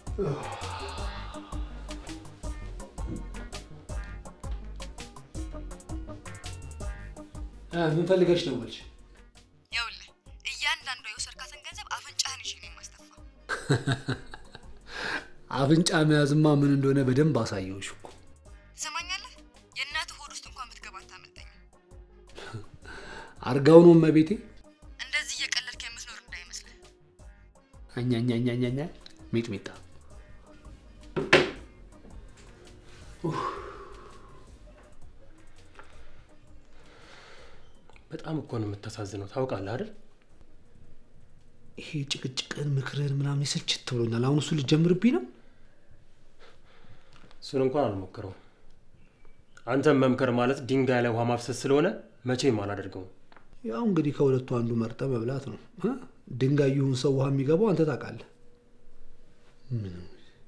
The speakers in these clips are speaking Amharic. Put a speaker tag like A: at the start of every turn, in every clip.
A: ምን ፈልገሽ ደወልሽ?
B: ይኸውልህ እያንዳንዷ የወሰድካትን ገንዘብ አፍንጫህን ይዤ ነው የማስተፋ።
A: አፍንጫ መያዝማ ምን እንደሆነ በደንብ አሳየውሽ እኮ።
B: ትሰማኛለህ? የእናትህ ሆድ ውስጥ እንኳን ብትገባ አታመልጠኝም።
A: አርጋው ነው እመቤቴ።
B: እንደዚህ እየቀለድክ የምትኖር እንዳይመስልህ።
A: አኛኛኛኛኛ ሚጥሚጣ
C: በጣም እኮ ነው የምታሳዝነው። ታውቃለህ አይደል?
A: ይሄ ጭቅጭቅን ምክርን ምናምን ስልችት ብሎኛል። አሁን እሱ ልጀምርብኝ ነው።
C: እሱን እንኳን አልሞክረውም። አንተም መምከር ማለት ድንጋይ ላይ ውሃ ማፍሰስ ስለሆነ መቼም አላደርገውም።
A: ያው እንግዲህ ከሁለቱ አንዱ መርጠ መብላት ነው። እ? ድንጋይ ይሁን ሰው ውሃ የሚገባው አንተ ታውቃለህ። ምንም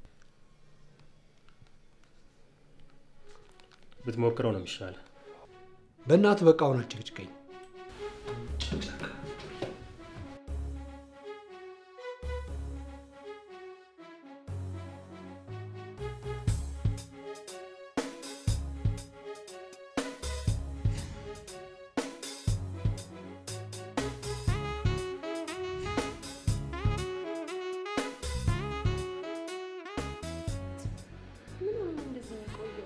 C: ብትሞክረው ነው የሚሻለ።
A: በእናትህ በቃ አሁን አጭቅጭቀኝ።
D: ምን ሆነ እንደዚህ የሚቆየው?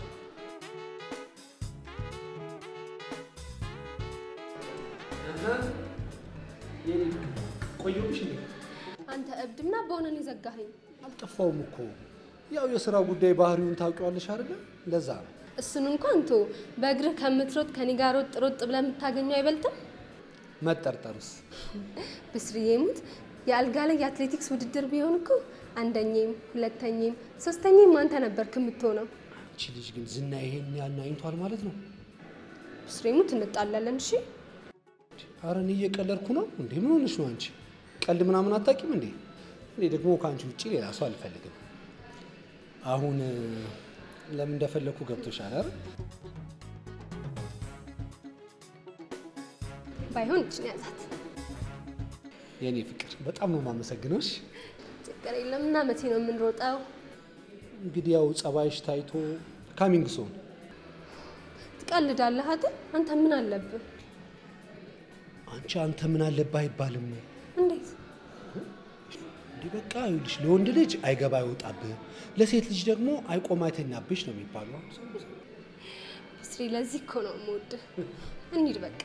A: ቆየሁሽ እንዴ?
D: አንተ እብድ ምን አባውን እኔ ዘጋኸኝ?
A: አልጠፋውም እኮ ያው የስራ ጉዳይ ባህሪውን ታውቂዋለሽ አይደለ? ለዛ ነው።
D: እሱን እንኳን ቶ በእግርህ ከምትሮጥ ከኔ ጋር ሮጥ ሮጥ ብለህ የምታገኘው አይበልጥም?
A: መጠርጠሩስ
D: ብስርዬ ሙት የአልጋ ላይ የአትሌቲክስ ውድድር ቢሆን እኮ አንደኛም ሁለተኛም ሶስተኛም አንተ ነበርክ የምትሆነው።
A: አንቺ ልጅ ግን ዝና ይሄን ያናኝቷል ማለት ነው።
D: ብስሬ ሙት እንጣላለን። እሺ
A: አረ እኔ እየቀለድኩ ነው እንዴ? ምን ሆነሽ ነው አንቺ? ቀልድ ምናምን አታውቂም እንዴ? እኔ ደግሞ ከአንቺ ውጭ ሌላ ሰው አልፈልግም። አሁን እ፣ ለምን እንደፈለግኩ ገብቶሻል አይደል?
D: ባይሆን እችን ያዛት።
A: የእኔ ፍቅር በጣም ነው የማመሰግነው። እሺ
D: ችግር የለም እና መቼ ነው የምንሮጠው?
A: እንግዲህ ያው ጸባይሽ ታይቶ ካሚንግ ሶን
D: ትቀልዳለህ አይደል? አንተ ምን አለብህ?
A: አንቺ አንተ ምን አለብህ አይባልም።
D: እንዴት
A: እንዲህ በቃ ይኸውልሽ ለወንድ ልጅ አይገባ አይወጣብህ፣ ለሴት ልጅ ደግሞ አይቆም አይተኛብሽ ነው የሚባለው።
D: ብስሪ፣ ለዚህ እኮ ነው የምወድህ። እንሂድ በቃ።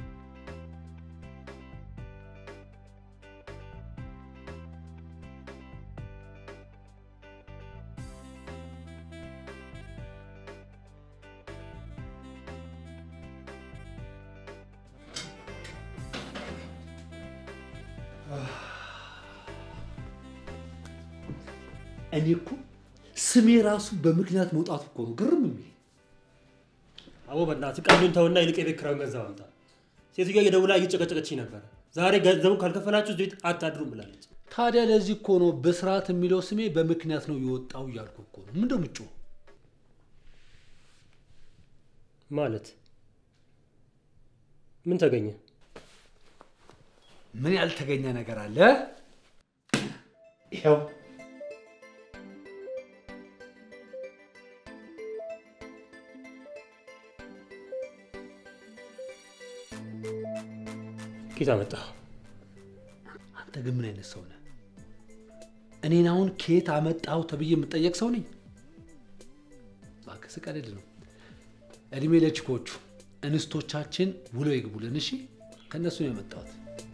A: እኔ እኮ ስሜ ራሱ በምክንያት መውጣቱ እኮ ነው ግርም የሚል።
C: አቦ በእናትህ ቀልዱን ተውና ይልቅ የቤት ኪራዩን ገንዘብ አምጣ። ሴትዮዋ እየደውላ እየጨቀጨቀችኝ ነበረ። ዛሬ ገንዘቡን ካልከፈላችሁ እዚህ ቤት አታድሩም ብላለች።
A: ታዲያ ለዚህ እኮ ነው በስርዓት የሚለው ስሜ በምክንያት ነው የወጣው እያልኩ እኮ ነው። ምንድን ነው የምትጮኸው?
C: ማለት ምን ተገኘ?
A: ምን ያልተገኘ ነገር አለ? ይኸው
C: ኬት አመጣህ?
A: አንተ ግን ምን አይነት ሰው ነህ? እኔን አሁን ከየት አመጣው ተብዬ የምጠየቅ ሰው ነኝ? እባክህ ስቀልድ ነው። እድሜ ለችኮቹ እንስቶቻችን ውለው ይግቡልን። እሺ፣ ከእነሱ ነው የመጣሁት።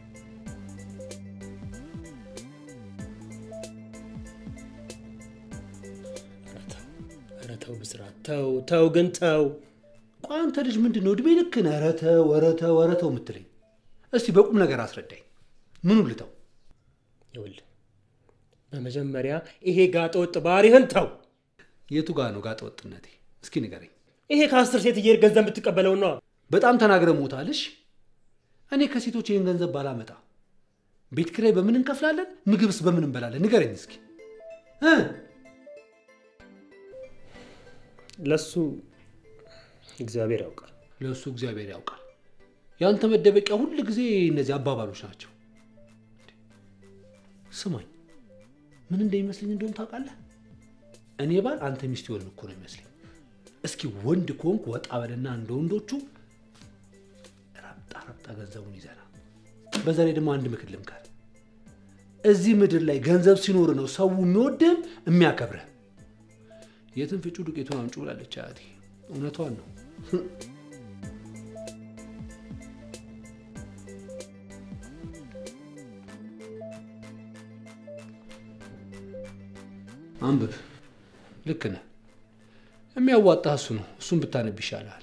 C: ኧረ ተው፣ ኧረ ተው ብስራት፣ ተው ተው፣ ግን ተው።
A: ቆይ አንተ ልጅ ምንድን ነው እድሜ ልክ ነህ? ኧረ ተው፣ ኧረ ተው፣ ኧረ ተው የምትለኝ? እስቲ በቁም ነገር አስረዳኝ። ምኑ ልተው?
C: ይኸውልህ በመጀመሪያ ይሄ ጋጠ ወጥ ባህሪህን ተው።
A: የቱ ጋር ነው ጋጠ ወጥነቴ? እስኪ ንገረኝ።
C: ይሄ ከአስር ሴት እየሄድክ ገንዘብ የምትቀበለው ነዋ።
A: በጣም ተናግረ ሞታልሽ። እኔ ከሴቶች ይህን ገንዘብ ባላመጣ ቤት ኪራይ በምን እንከፍላለን? ምግብስ በምን እንበላለን? ንገረኝ እስኪ እ
C: ለሱ እግዚአብሔር ያውቃል።
A: ለእሱ እግዚአብሔር ያውቃል። ያንተ መደበቂያ ሁል ጊዜ እነዚህ አባባሎች ናቸው። ስማኝ፣ ምን እንደሚመስለኝ እንደሆነ ታውቃለህ? እኔ ባል አንተ ሚስት ይሆን እኮ ነው ይመስለኝ። እስኪ ወንድ ከሆንክ ወጣ በልና እንደ ወንዶቹ ረብጣ ረብጣ ገንዘቡን ይዘና። በዛ ላይ ደግሞ አንድ ምክር ልምከር። እዚህ ምድር ላይ ገንዘብ ሲኖር ነው ሰው የሚወድህም የሚያከብርህ። የትን ፍጩ ዱቄቱን አምጩ ብላለች አያቴ። እውነቷን ነው። አንብብ። ልክ ነህ። የሚያዋጣህ እሱ ነው። እሱን ብታነብ ይሻልሃል።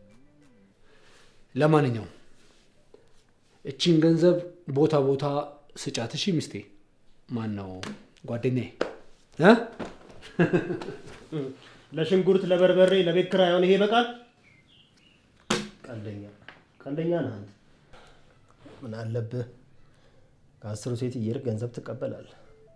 A: ለማንኛውም እቺን ገንዘብ ቦታ ቦታ ስጫት። እሺ ሚስቴ፣ ማን ነው ጓደኛዬ እ
C: ለሽንኩርት፣ ለበርበሬ፣ ለቤት ኪራይ አሁን ይሄ ይበቃል? ቀልደኛ ቀልደኛ ነህ አንተ። ምን አለብህ ከአስሩ ሴት እየሄድክ ገንዘብ ትቀበላለህ።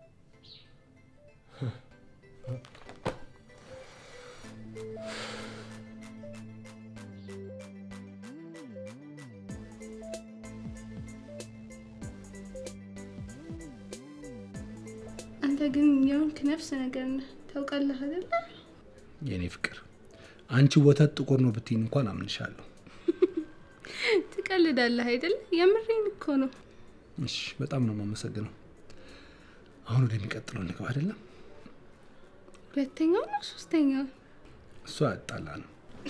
E: አንተ ግን የሆንክ ነፍስ ነገር ነህ ታውቃለህ አይደለ?
A: የእኔ ፍቅር፣ አንቺ ወተት ጥቁር ነው ብትይኝ እንኳን አምንሻለሁ።
E: ትቀልዳለህ አይደለ? የምሬን እኮ ነው።
A: እሺ፣ በጣም ነው የማመሰግነው። አሁን ወደሚቀጥለው እንግባ አይደለም?
E: ሁለተኛው ነው ሶስተኛው?
A: እሷ ያጣላ ነው።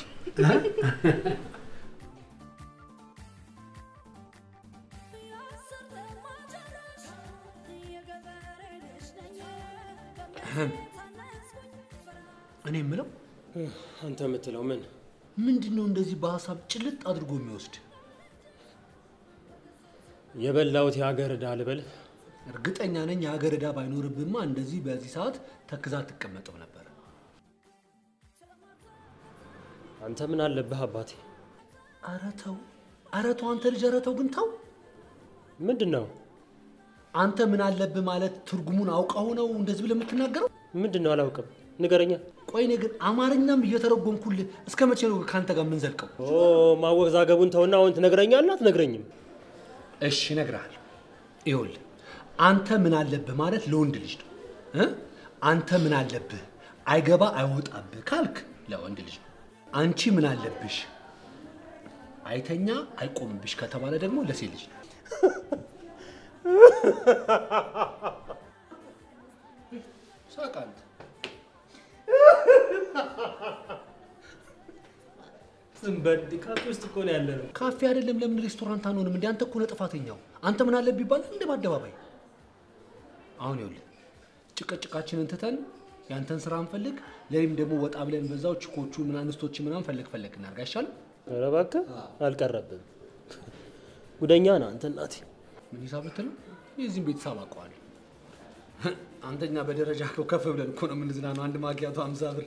A: እኔ የምለው
C: አንተ የምትለው ምን?
A: ምንድን ነው እንደዚህ በሀሳብ ጭልጥ አድርጎ የሚወስድ?
C: የበላሁት የሀገር ዕዳ ልበልህ?
A: እርግጠኛ ነኝ የሀገር ዕዳ ባይኖርብማ እንደዚህ በዚህ ሰዓት ተክዛ ትቀመጠው ነበር።
C: አንተ ምን አለብህ አባቴ?
A: ኧረ ተው፣ ኧረ ተው አንተ ልጅ፣ ኧረ ተው ግን ተው።
C: ምንድን ነው
A: አንተ ምን አለብህ ማለት ትርጉሙን አውቀው ነው እንደዚህ ብለህ የምትናገረው?
C: ምንድን ነው አላውቅም፣ ንገረኛ።
A: ቆይ እኔ ግን አማርኛም እየተረጎምኩልህ እስከ መቼ ነው ከአንተ ጋር የምንዘልቀው?
C: ኦ ማወዛገቡን ተውና አሁን ትነግረኛለህ አትነግረኝም?
A: እሺ እነግርሃለሁ። ይኸውልህ አንተ ምን አለብህ ማለት ለወንድ ልጅ ነው እ አንተ ምን አለብህ አይገባ አይወጣብህ ካልክ ለወንድ ልጅ ነው። አንቺ ምን አለብሽ አይተኛ አይቆምብሽ ከተባለ ደግሞ ለሴት ልጅ ነው። ሳቅ አንተ።
C: ዝም በል ካፌ ውስጥ እኮ ነው ያለ ነው።
A: ካፌ አይደለም ለምን ሬስቶራንት አንሆንም? እንደ አንተ እኮ ነህ ጥፋተኛው። አንተ ምን አለብህ ይባላል እንደ በአደባባይ። አሁን ይኸውልህ ጭቅጭቃችንን ትተን ያንተን ስራ እንፈልግ፣ ለኔም ደግሞ ወጣ ብለን በዛው ችኮቹ ምን አንስቶች ምናምን ፈለግ ፈለግ እናድርግ አይሻልም?
C: ኧረ እባክህ አልቀረብም። ጉደኛ ነህ አንተ እናቴ።
A: ምን ሂሳብ ልትል ነው? የዚህም ቤተሰብ አውቀዋለሁ። አንተኛ በደረጃ እኮ ከፍ ብለን እኮ ነው የምንዝናነው። አንድ ማኪያቶ አምሳ ብር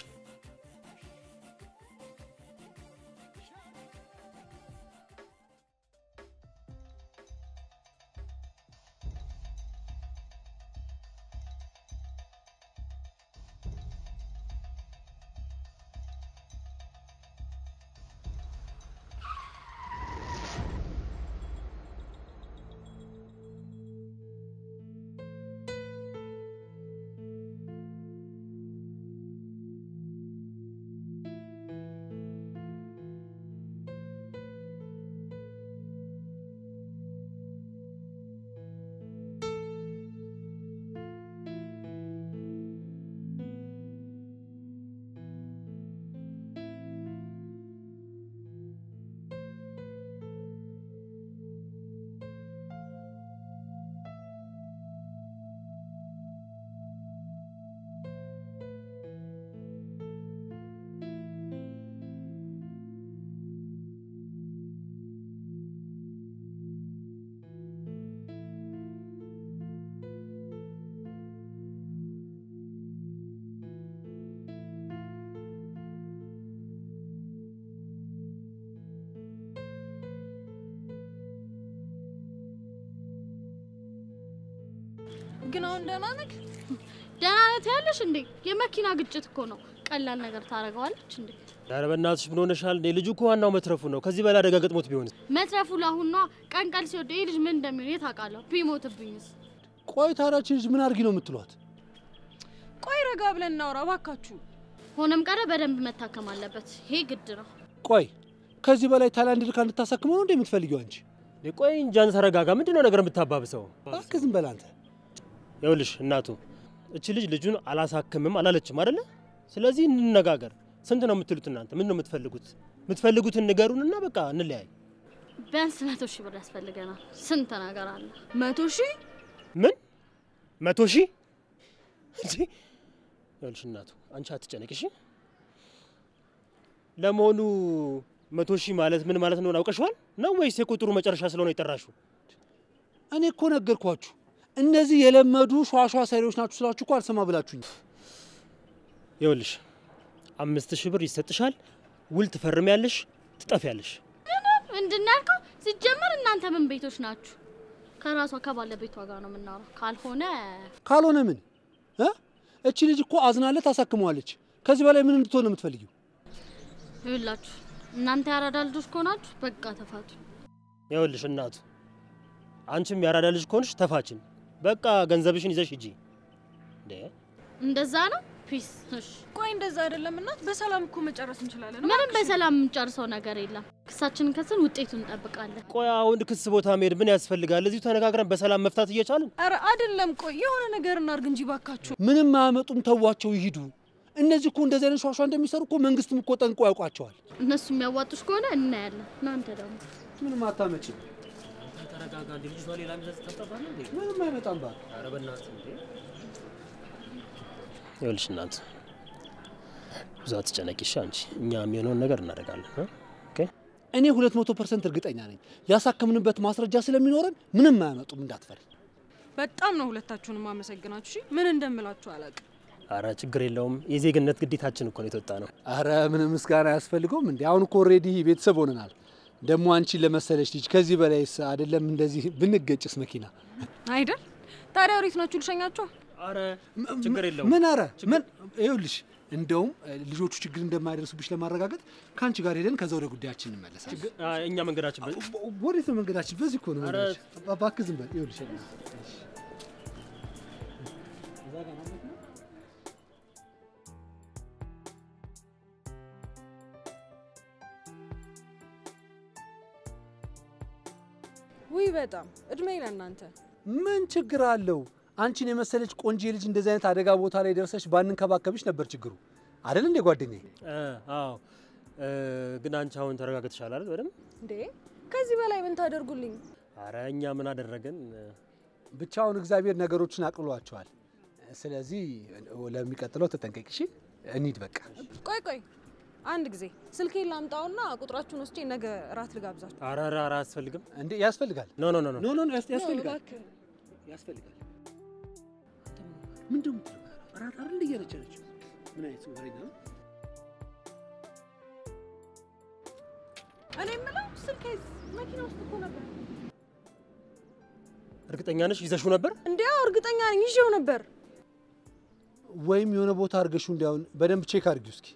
F: ግን አሁን ደህና ነህ? ደህና ነህ ያለሽ እንዴ? የመኪና ግጭት እኮ ነው። ቀላል ነገር ታደርገዋለች እንዴ?
C: ኧረ በእናትሽ ምን ሆነሻል? እንዴ ልጁ እኮ ዋናው መትረፉ ነው። ከዚህ በላይ አደጋ ገጥሞት ቢሆንስ?
F: መትረፉ ለአሁን ነዋ። ቀን ቀን ሲወደ ይህ ልጅ ምን እንደሚሆን የት አውቃለሁ? ቢሞትብኝስ?
A: ቆይ ታዲያ ይህች ልጅ ምን አድርጊ ነው የምትሏት?
E: ቆይ
G: ረጋ ብለን እናውራ እባካችሁ።
F: ሆነም ቀረ በደንብ መታከም አለበት። ይሄ ግድ ነው።
A: ቆይ ከዚህ በላይ ታይላንድ ልካ እንድታሳክመው ነው እንደ የምትፈልጊው አንቺ?
C: ቆይ እንጃን ተረጋጋ። ምንድን ነው ነገር የምታባብሰው?
A: እባክህ ዝም በል አንተ።
C: ይኸውልሽ እናቱ እቺ ልጅ ልጁን አላሳክምም አላለችም አይደለ? ስለዚህ እንነጋገር። ስንት ነው የምትሉት እናንተ? ምን ነው የምትፈልጉት? የምትፈልጉትን ንገሩንና በቃ እንለያይ።
F: ቢያንስ መቶ ሺህ ብር ያስፈልገናል። ስንት ነገር አለ።
G: መቶ ሺህ
C: ምን መቶ ሺህ እንዴ? ይኸውልሽ እናቱ አንቺ አትጨነቂ እሺ። ለመሆኑ መቶ ሺህ ማለት ምን ማለት ነው አውቀሽዋል ነው ወይስ የቁጥሩ መጨረሻ ስለሆነ የጠራሽው?
A: እኔ እኮ ነገርኳችሁ። እነዚህ የለመዱ ሿሿ ሰሪዎች ናችሁ ስላችሁ እኮ አልሰማ ብላችሁኝ።
C: ይኸውልሽ አምስት ሺህ ብር ይሰጥሻል። ውል ትፈርሚያለሽ፣ ትጠፊያለሽ።
F: ምንድን ነው ያልከው? ሲጀመር እናንተ ምን ቤቶች ናችሁ? ከራሷ ከባለቤቷ ጋር ነው የምናወራው። ካልሆነ
A: ካልሆነ ምን እ? እቺ ልጅ እኮ አዝናለት ታሳክመዋለች። ከዚህ በላይ ምን እንድትሆን ነው የምትፈልጊው?
F: ይኸውላችሁ እናንተ ያራዳ ልጆች ከሆናችሁ በቃ ተፋቱ።
C: ይኸውልሽ እናቱ አንቺም ያራዳ ልጅ ከሆንሽ ተፋችን። በቃ ገንዘብሽን ይዘሽ ሂጂ። እንዴ
F: እንደዛ ነው። ፒስ። እሺ
G: ቆይ እንደዛ አይደለም እናት፣ በሰላም እኮ መጨረስ እንችላለን።
F: ምንም በሰላም የምንጨርሰው ነገር የለም። ክሳችንን ከስን ውጤቱን እንጠብቃለን።
C: ቆይ አሁን ክስ ቦታ መሄድ ምን ያስፈልጋል? እዚሁ ተነጋግረን በሰላም መፍታት እየቻልን
G: ኧረ አይደለም። ቆይ የሆነ ነገር እናርግ እንጂ ባካችሁ።
A: ምንም አያመጡም፣ ተዋቸው ይሂዱ። እነዚህ እኮ እንደዚህ አይነት ሿሿ እንደሚሰሩ እኮ መንግስትም እኮ ጠንቆ ያውቋቸዋል።
F: እነሱ የሚያዋጡሽ ከሆነ እናያለን። እናንተ ደግሞ
A: ምንም አታመጭም።
C: ተረጋጋ። እንዲ ልጅቷ ሌላ ሚዘዝ ታጠፋለ እንዴ?
A: ምንም አይመጣም ባል
C: ኧረ በእናትህ እንዴ! ይኸውልሽ እናት ብዙ አትጨነቂ እሺ። አንቺ እኛ የሚሆነውን ነገር እናደርጋለን እ? ኦኬ
A: እኔ ሁለት መቶ ፐርሰንት እርግጠኛ ነኝ ያሳከምንበት ማስረጃ ስለሚኖረን ምንም አያመጡም፣ እንዳትፈሪ።
G: በጣም ነው ሁለታችሁንም አመሰግናችሁ። እሺ ምን እንደምላችሁ አላውቅም።
C: አረ ችግር የለውም። የዜግነት ግዴታችን እኮ ነው የተወጣ ነው።
A: አረ ምንም ምስጋና አያስፈልገውም እንዴ! አሁን እኮ ኦልሬዲ ቤተሰብ ሆነናል። ደግሞ አንቺን ለመሰለች ልጅ ከዚህ በላይስ አይደለም እንደዚህ ብንገጭስ መኪና
G: አይደል? ታዲያ ወዴት ናችሁ? ልሸኛችሁ?
C: አረ ችግር የለውም።
A: ምን አረ ምን ይኸውልሽ፣ እንደውም እ, ልጆቹ ችግር እንደማይደርሱብሽ ለማረጋገጥ ከአንቺ ጋር ሄደን ከዛ ወደ ጉዳያችን እንመለሳለን።
C: አ፣ እኛ መንገዳችን በ-
A: ወዴት ነው መንገዳችን? በዚህ እኮ ነው
C: አረ፣
A: መንገዳችን። እባክህ ዝም በል። ይኸውልሽ
G: ውይ በጣም እድሜ ለእናንተ።
A: ምን ችግር አለው? አንቺን የመሰለች ቆንጆ ልጅ እንደዚህ አይነት አደጋ ቦታ ላይ ደርሰሽ ባንንከባከብሽ ነበር ችግሩ አይደል እንዴ ጓደኛዬ?
C: እ፣ አዎ እ፣ ግን አንቺ አሁን ተረጋግተሻል አይደል? በደምብ
G: እንዴ ከዚህ በላይ ምን ታደርጉልኝ?
C: አረ እኛ ምን አደረገን?
A: ብቻውን እግዚአብሔር ነገሮችን አቅሏቸዋል። ስለዚህ ለሚቀጥለው ተጠንቀቂ እሺ። እንሂድ በቃ።
G: ቆይ ቆይ አንድ ጊዜ ስልኬን ላምጣውና ቁጥራችሁን ወስጄ ነገ እራት ልጋብዛችሁ።
C: አረ አረ አረ አያስፈልግም።
A: እንዴ ያስፈልጋል።
C: ኖ ኖ ኖ ኖ
A: ኖ ኖ ኖ ያስ- ያስፈልጋል
G: እባክህ።
A: ያስፈልጋል። ምንድን ነው የምትለው? እራት አይደል እንደ እያለች ያለችው? ምን አይነት ወሬኛ ነው?
G: እኔ የምለው ስልኬ መኪና ውስጥ እኮ ነበር።
C: እርግጠኛ ነሽ ይዘሽው ነበር?
G: እንዲያው እርግጠኛ ነኝ ይዤው ነበር።
A: ወይም የሆነ ቦታ አድርገሽው እንዲያውን በደንብ ቼክ አድርጊው እስኪ።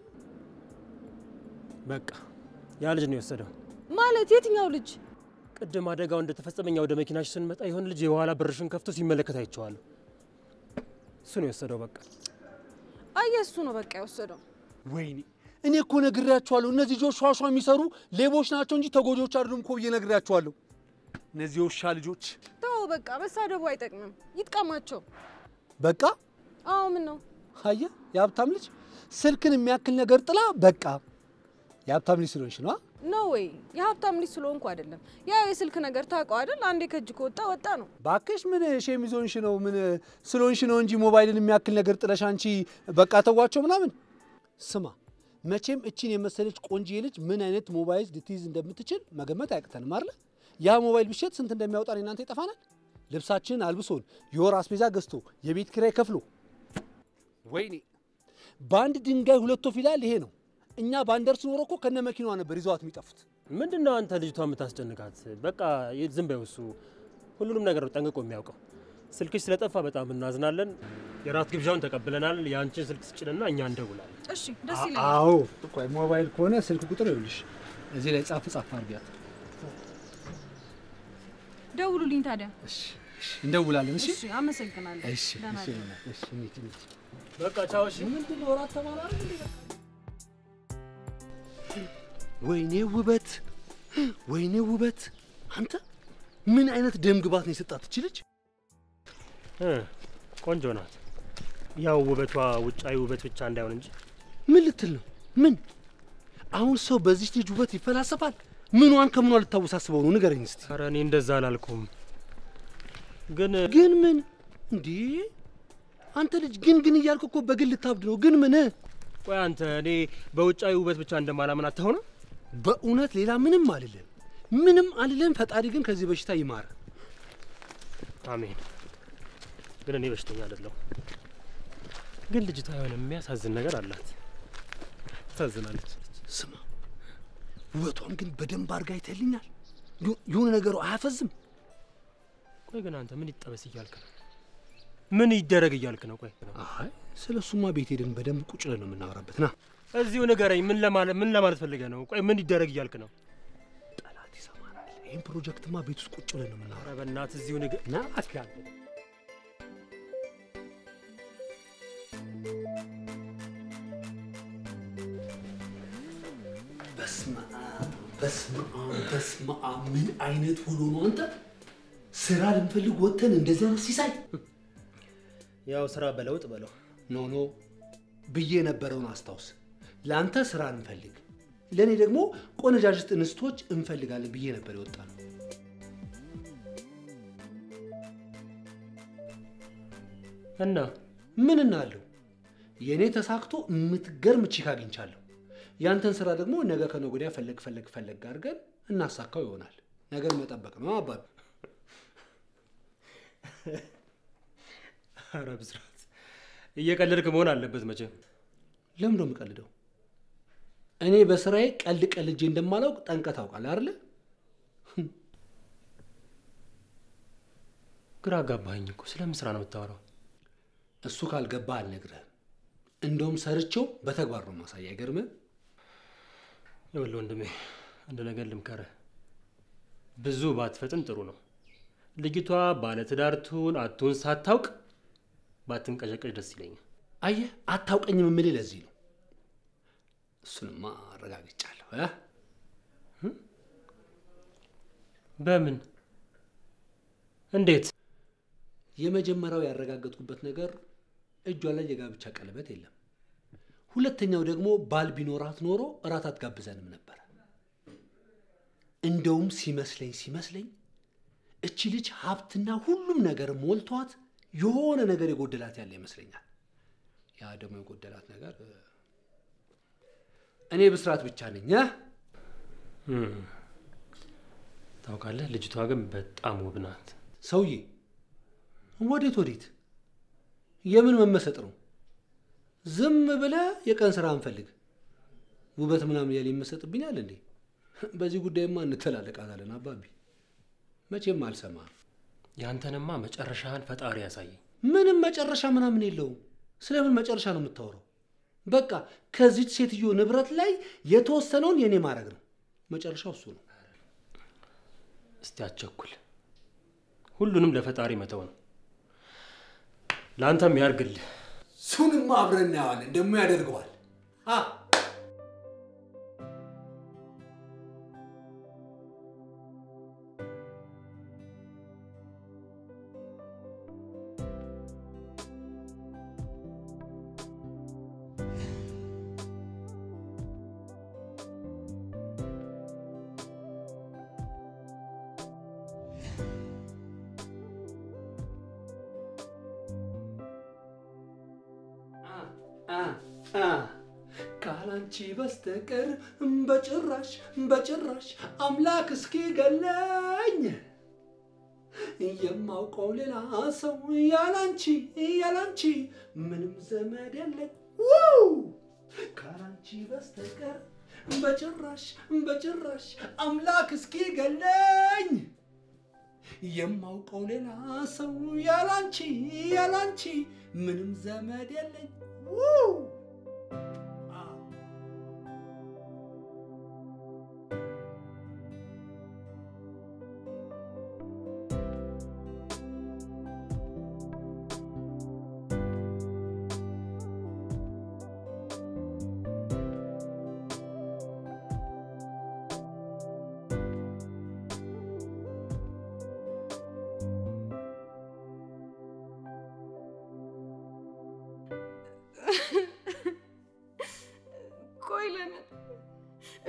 C: በቃ ያ ልጅ ነው የወሰደው።
G: ማለት የትኛው ልጅ?
C: ቅድም አደጋው እንደተፈጸመ እኛ ወደ መኪናሽ ስንመጣ የሆነ ልጅ የኋላ በርሽን ከፍቶ ሲመለከት አይቼዋለሁ። እሱ ነው የወሰደው። በቃ
G: አየ እሱ ነው በቃ የወሰደው።
A: ወይኔ እኔ እኮ ነግሬያቸዋለሁ። እነዚህ ልጆች ሿሿ የሚሰሩ ሌቦች ናቸው እንጂ ተጎጂዎች አይደሉም እኮ ብዬ ነግሬያቸዋለሁ። እነዚህ የውሻ ልጆች
G: ተው በቃ መሳደቡ አይጠቅምም፣ ይጥቀማቸው።
A: በቃ
G: አዎ ምን ነው
A: አየህ፣ የሀብታም ልጅ ስልክን የሚያክል ነገር ጥላ በቃ የሀብታም ልጅ ስለሆንሽ ነው።
G: ኖ ወይ የሀብታም ልጅ ስለሆንኩ አይደለም። ያው የስልክ ነገር ታውቀው አይደል? አንዴ ከእጅ ከወጣ ወጣ ነው።
A: ባክሽ ምን ሼም ይዞንሽ ነው? ምን ስለሆንሽ ነው እንጂ ሞባይልን የሚያክል ነገር ጥለሽ አንቺ በቃ ተዋቸው ምናምን። ስማ መቼም እቺን የመሰለች ቆንጆ ልጅ ምን አይነት ሞባይል ልትይዝ እንደምትችል መገመት አያቅተንም አይደለ? ያ ሞባይል ቢሸጥ ስንት እንደሚያወጣን እናንተ ይጠፋናል። ልብሳችንን አልብሶን የወር አስቤዛ ገዝቶ የቤት ኪራይ ከፍሎ ወይኔ በአንድ ድንጋይ ሁለት ወፍ ይላል። ይሄ ነው። እኛ ባንደርስ ኖሮ እኮ ከነ መኪናዋ ነበር ይዘዋት የሚጠፉት።
C: ምንድን ነው አንተ ልጅቷ የምታስጨንቃት? በቃ ዝም በይው። እሱ ሁሉንም ነገር ነው ጠንቅቆ የሚያውቀው። ስልክሽ ስለጠፋ በጣም እናዝናለን። የራት ግብዣውን ተቀብለናል። የአንቺን ስልክ ስጭንና እኛ እንደውላለን።
G: እሺ ደስ ይለኛል።
A: አዎ ቆይ ሞባይል ከሆነ ስልክ ቁጥር ይኸውልሽ እዚህ ላይ ጻፍ ጻፍ አድርጊያት።
G: ደውሉልኝ ታዲያ።
A: እሺ እሺ፣ እንደውላለን። እሺ
G: እሺ አመሰግናለሁ።
A: እሺ
G: ደህና
A: እሺ
G: እደሩ።
A: እሺ እንሂድ እንሂድ።
C: በቃ ቻው። እሺ
A: ምንድን ነው እራት ተባለ አይደል እንዴ? ወይኔ ውበት፣ ወይኔ ውበት! አንተ ምን አይነት ደም ግባት ነው የሰጣት እቺ ልጅ?
C: እ ቆንጆ ናት። ያው ውበቷ ውጫዊ ውበት ብቻ እንዳይሆን እንጂ
A: ምን ልትል ነው? ምን አሁን ሰው በዚች ልጅ ውበት ይፈላሰፋል? ምኗን ከምኗ ልታወሳስበው ነው? ንገረኝ እስቲ።
C: ኧረ እኔ እንደዛ አላልኩም። ግን
A: ግን ምን እንዴ? አንተ ልጅ ግን ግን እያልክ እኮ በግል ልታብድ ነው። ግን ምን?
C: ቆይ አንተ እኔ በውጫዊ ውበት ብቻ እንደማላምን አትሆነ?
A: በእውነት ሌላ ምንም አልልም፣ ምንም አልልም። ፈጣሪ ግን ከዚህ በሽታ ይማር።
C: አሜን። ግን እኔ በሽተኛ አይደለሁም። ግን ልጅቷ የሆነ የሚያሳዝን ነገር አላት። ታሳዝናለች።
A: ስማ፣ ውበቷን ግን በደንብ አድርጋ አይተልኛል። የሆነ ነገሩ አያፈዝም።
C: ቆይ ግን አንተ ምን ይጠበስ እያልክ ነው? ምን ይደረግ እያልክ ነው? ቆይ
A: አይ ስለ እሱማ ቤት ሄደን በደንብ ቁጭ ብለን ነው የምናወራበት። ና
C: እዚሁ ንገረኝ። ምን ለማለት ምን ለማለት ፈልገህ ነው? ቆይ ምን ይደረግ እያልክ ነው?
A: ጠላት ይሰማናል። ይህን ፕሮጀክትማ ቤት ውስጥ ቁጭ ብለን ነው የምናወራው።
C: ኧረ በእናትህ እዚሁ ንገ
A: ና አትያለ በስመ አብ በስመ አብ በስመ አብ። ምን አይነት ሆኖ ነው አንተ? ስራ ልንፈልግ ወጥተን እንደዚህ አይነት ሲሳይ
C: ያው ስራ በለውጥ በለው።
A: ኖ ኖ ብዬ የነበረውን አስታውስ። ለአንተ ስራ እንፈልግ፣ ለእኔ ደግሞ ቆነጃጅት እንስቶች እንፈልጋለን ብዬ ነበር የወጣ ነው።
C: እና
A: ምን እናለው? የእኔ ተሳክቶ የምትገርም ቺክ አግኝቻለሁ። ያንተን ስራ ደግሞ ነገ ከነገ ወዲያ ፈለግ ፈለግ ፈለግ አድርገን እናሳካው ይሆናል። ነገር መጠበቅ ነው አባቢ።
C: ኧረ ብስራት እየቀለድክ መሆን አለበት መቼም።
A: ለምን ነው የምቀልደው? እኔ በስራዬ ቀልድ ቀልጄ እንደማላውቅ ጠንቀህ ታውቃለህ አይደለ?
C: ግራ አጋባኸኝ እኮ። ስለምን ስራ ነው የምታወራው?
A: እሱ ካልገባህ አልነግርህም። እንደውም ሰርቼው በተግባር ነው ማሳያ። አይገርምህ?
C: ይኸውልህ ወንድሜ አንድ ነገር ልምከርህ። ብዙ ባትፈጥን ጥሩ ነው። ልጅቷ ባለትዳር ትሁን አትሁን ሳታውቅ ባትንቀዠቀዥ ደስ ይለኛል።
A: አየህ፣ አታውቀኝም የምልህ ለዚህ ነው። እሱንማ አረጋግጫለሁ እ
C: በምን እንዴት?
A: የመጀመሪያው ያረጋገጥኩበት ነገር እጇ ላይ የጋብቻ ቀለበት የለም። ሁለተኛው ደግሞ ባል ቢኖራት ኖሮ እራት አትጋብዘንም ነበር። እንደውም ሲመስለኝ ሲመስለኝ እቺ ልጅ ሀብትና ሁሉም ነገር ሞልቷት የሆነ ነገር የጎደላት ያለ ይመስለኛል። ያ ደግሞ የጎደላት ነገር እ፣ እኔ ብስራት ብቻ ነኝ እ?
C: እም፣ ታውቃለህ፣ ልጅቷ ግን በጣም ውብ ናት።
A: ሰውዬ ወዴት ወዴት? የምን መመሰጥ ነው? ዝም ብለህ የቀን ስራ እንፈልግ። ውበት ምናምን ያለ ይመሰጥብኛል እንዴ? በዚህ ጉዳይማ እንተላለቃታለን አባቢ። መቼም አልሰማም።
C: ያንተንማ መጨረሻህን ፈጣሪ ያሳየኝ።
A: ምንም መጨረሻ ምናምን የለውም። ስለምን መጨረሻ ነው የምታወራው? በቃ ከዚች ሴትዮ ንብረት ላይ የተወሰነውን የኔ ማድረግ ነው። መጨረሻው እሱ ነው።
C: እስቲ አቸኩል። ሁሉንም ለፈጣሪ መተው ነው። ለአንተም ያርግልህ።
A: እሱንማ አብረን እናየዋለን። ደግሞ ያደርገዋል። አ ካላንቺ በስተቀር በጭራሽ በጭራሽ አምላክ እስኪ ገለኝ የማውቀው ሌላ ሰው ያላንቺ ያላንቺ ምንም ዘመድ የለኝ። ውይ! ካላንቺ በስተቀር በጭራሽ በጭራሽ አምላክ እስኪ ገለኝ የማውቀው ሌላ ሰው ያላንቺ ያላንቺ ምንም ዘመድ የለኝ። ውይ!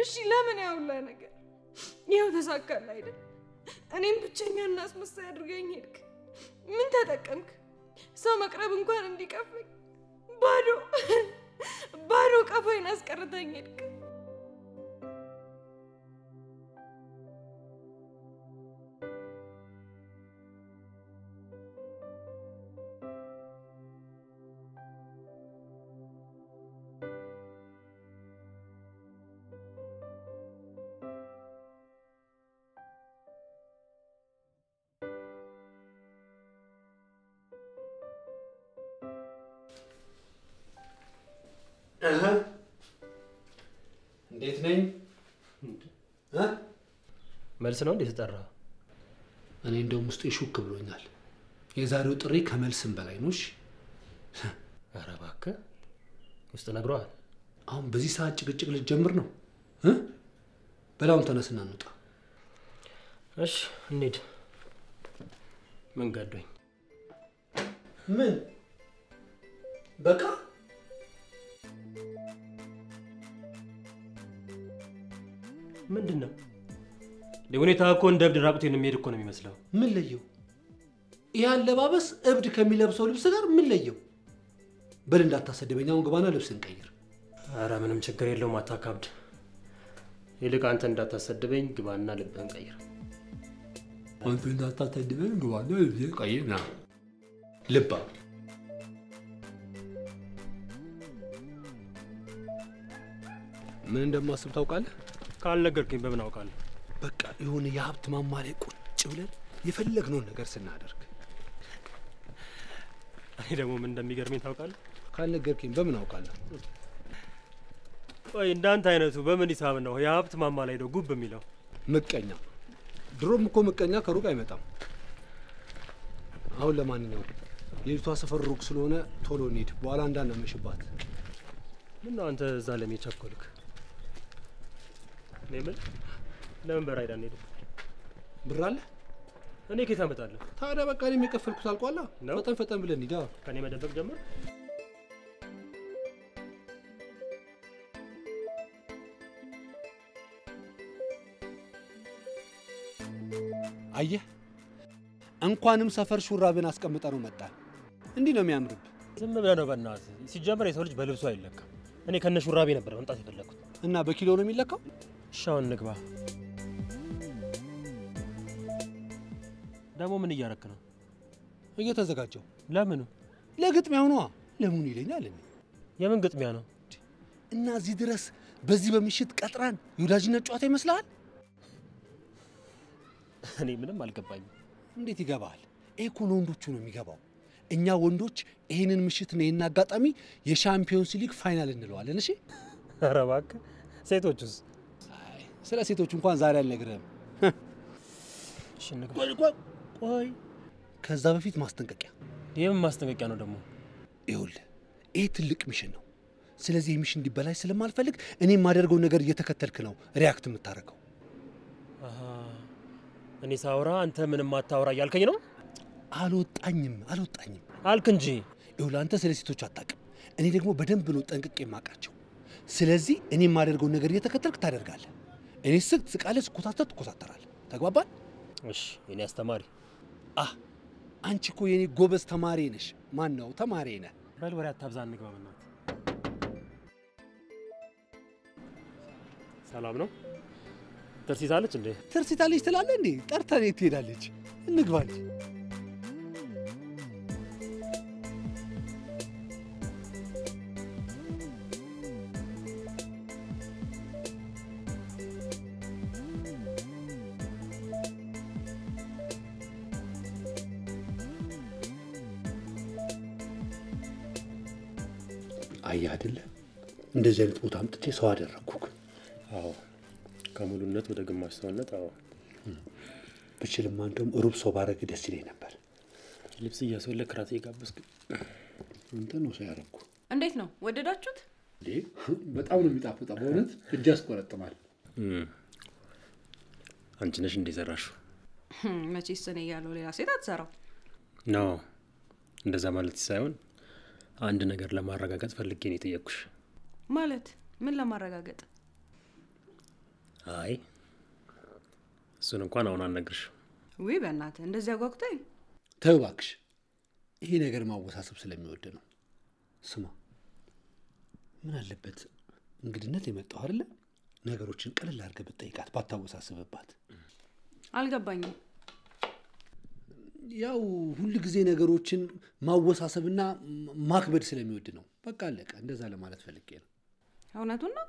G: እሺ ለምን ያውላ ነገር ይኸው ተሳካል አይደል? እኔም ብቸኛ እና አስመሳይ አድርገኝ ሄድክ። ምን ተጠቀምክ? ሰው መቅረብ እንኳን እንዲቀፈኝ ባዶ ባዶ ቀፎይን አስቀርተኝ ሄድክ።
A: እንዴት ነኝ? እ?
C: መልስ ነው እንዴ ተጠራ?
A: እኔ እንደውም ውስጤ ሹክ ብሎኛል። የዛሬው ጥሪ ከመልስም በላይ ነው። እሺ፣
C: ኧረ እባክህ ውስጥ ነግረዋል።
A: አሁን በዚህ ሰዓት ጭቅጭቅ ልትጀምር ነው እ? በላውን ተነስና እንውጣ።
C: እሺ እንሂድ። ምን ገዶኝ?
A: ምን በቃ
C: ምንድን ነው ሁኔታ እኮ እንደ እብድ ራቁቴን የሚሄድ እኮ ነው የሚመስለው።
A: ምን ለየው? ይህ አለባበስ እብድ ከሚለብሰው ልብስ ጋር ምን ለየው? በል እንዳታሰድበኝ። አሁን ግባና ልብስ እንቀይር።
C: ኧረ ምንም ችግር የለውም አታካብድ። ይልቅ አንተ እንዳታሰድበኝ ግባና ልብህን ቀይር።
A: አንተ እንዳታሰድበኝ ግባና ልብስ ቀይር። ና ልባ ምን እንደማስብ ታውቃለህ?
C: ካልነገርከኝ በምን አውቃለሁ?
A: በቃ የሆነ የሀብት ማማ ላይ ቁጭ ብለን የፈለግነውን ነገር ስናደርግ
C: እኔ ደግሞ ምን እንደሚገርመኝ ታውቃለህ?
A: ካልነገርከኝ በምን አውቃለሁ?
C: ቆይ እንዳንተ አይነቱ በምን ሂሳብ ነው የሀብት ማማ ላይ ነው ጉብ የሚለው?
A: ምቀኛ። ድሮም እኮ ምቀኛ ከሩቅ አይመጣም። አሁን ለማንኛውም የልጅቷ ሰፈር ሩቅ ስለሆነ ቶሎ እንሂድ፣ በኋላ እንዳናመሽባት።
C: ምን ነው አንተ እዛ ለምን ቸኮልክ? እኔ ምን ለምን በራይድ አንሄድም?
A: ብር አለ?
C: እኔ ከየት አመጣለሁ?
A: ታዲያ በቃ እኔም የከፈልኩት አልቋላ።
C: ነው?
A: ፈጠን ፈጠን ብለን ሂዳ።
C: ከእኔ መደበቅ ጀመር?
A: አየህ፣ እንኳንም ሰፈር ሹራብን አስቀምጠ ነው መጣን። እንዲህ ነው የሚያምርብ።
C: ዝም ብለህ ነው በእናትህ። ሲጀመር የሰው ልጅ በልብሱ አይለካም። እኔ ከነ ሹራቤ ነበር መምጣት የፈለግኩት።
A: እና በኪሎ ነው የሚለካው።
C: እሺ አሁን እንግባ። ደግሞ ምን እያረክ ነው?
A: እየተዘጋጀው
C: ለምኑ?
A: ለግጥሚያው ነዋ። ለምኑ ይለኛል እኔ
C: የምን ግጥሚያ ነው?
A: እና እዚህ ድረስ በዚህ በምሽት ቀጥራን የወዳጅነት ጨዋታ ይመስልሃል?
C: እኔ ምንም አልገባኝም።
A: እንዴት ይገባል? ይሄ እኮ ለወንዶቹ ነው የሚገባው። እኛ ወንዶች ይህንን ምሽት ነው ይህን አጋጣሚ የሻምፒዮንስ ሊግ ፋይናል እንለዋለን። እሺ፣
C: ኧረ እባክህ። ሴቶቹስ?
A: አይ ስለ ሴቶች እንኳን ዛሬ አልነግርህም።
C: እሺ እንግባ።
A: ቆይ ቆይ ቆይ፣ ከዛ በፊት ማስጠንቀቂያ።
C: የምን ማስጠንቀቂያ ነው ደግሞ?
A: ይኸውልህ ይህ ትልቅ ሚሽን ነው። ስለዚህ ይህ ሚሽን እንዲበላሽ ስለማልፈልግ እኔ የማደርገው ነገር እየተከተልክ ነው ሪያክት የምታደርገው።
C: አሃ፣ እኔ ሳውራ አንተ ምንም አታውራ እያልከኝ ነው?
A: አልወጣኝም አልወጣኝም።
C: አልክ እንጂ።
A: ይኸውልህ አንተ ስለ ሴቶች አታውቅም፣ እኔ ደግሞ በደንብ ነው ጠንቅቄ የማውቃቸው። ስለዚህ እኔ የማደርገውን ነገር እየተከተልክ ታደርጋለህ። እኔ ስቅ ስቃለህ፣ ስኮታተር ትኮታተራለህ። ተግባባን?
C: እሺ የኔ አስተማሪ
A: አህ አንቺ እኮ የኔ ጎበዝ ተማሪ ነሽ። ማን ነው ተማሪ ነህ?
C: በል ወሬ አታብዛ፣ እንግባ በእናትህ። ሰላም ነው? ተርሲሳለች እንዴ?
A: ትርሲታለች ትላለህ እንዴ? ጠርተን የት ትሄዳለች? እንግባ እንጂ። አየህ አይደለ እንደዚህ አይነት ቦታ አምጥቼ ሰው አደረግኩክ።
C: አዎ፣ ከሙሉነት ወደ ግማሽ ሰውነት። አዎ፣
A: ብችልማ እንደውም ሩብ ሰው ባረግ ደስ ይለኝ ነበር።
C: ልብስ እያስወለክ ራት የጋበዝክ
A: አንተ ነው ሰው ያረግኩ።
G: እንዴት ነው ወደዳችሁት?
A: እንዴ በጣም ነው የሚጣፍጠው። በእውነት እጅ ያስቆረጥማል።
C: አንቺ ነሽ እንደ ሰራሽው?
G: መቼስ እኔ እያለሁ ሌላ ሴት አትሰራው።
C: ኖ እንደዛ ማለት ሳይሆን አንድ ነገር ለማረጋገጥ ፈልጌ ነው የጠየቅኩሽ።
G: ማለት ምን ለማረጋገጥ?
C: አይ እሱን እንኳን አሁን አልነግርሽ።
B: ውይ በእናትህ እንደዚህ አጓጉታኝ።
A: ተው እባክሽ፣ ይሄ ነገር ማወሳሰብ ስለሚወድ ነው። ስማ፣ ምን አለበት እንግድነት የመጣው አይደለ? ነገሮችን ቀለል አድርገህ ብትጠይቃት ባታወሳስብባት።
B: አልገባኝም።
A: ያው ሁል ጊዜ ነገሮችን ማወሳሰብና ማክበድ ስለሚወድ ነው። በቃ አለቀ። እንደዛ ለማለት ፈልጌ ነው።
B: እውነቱን ነው።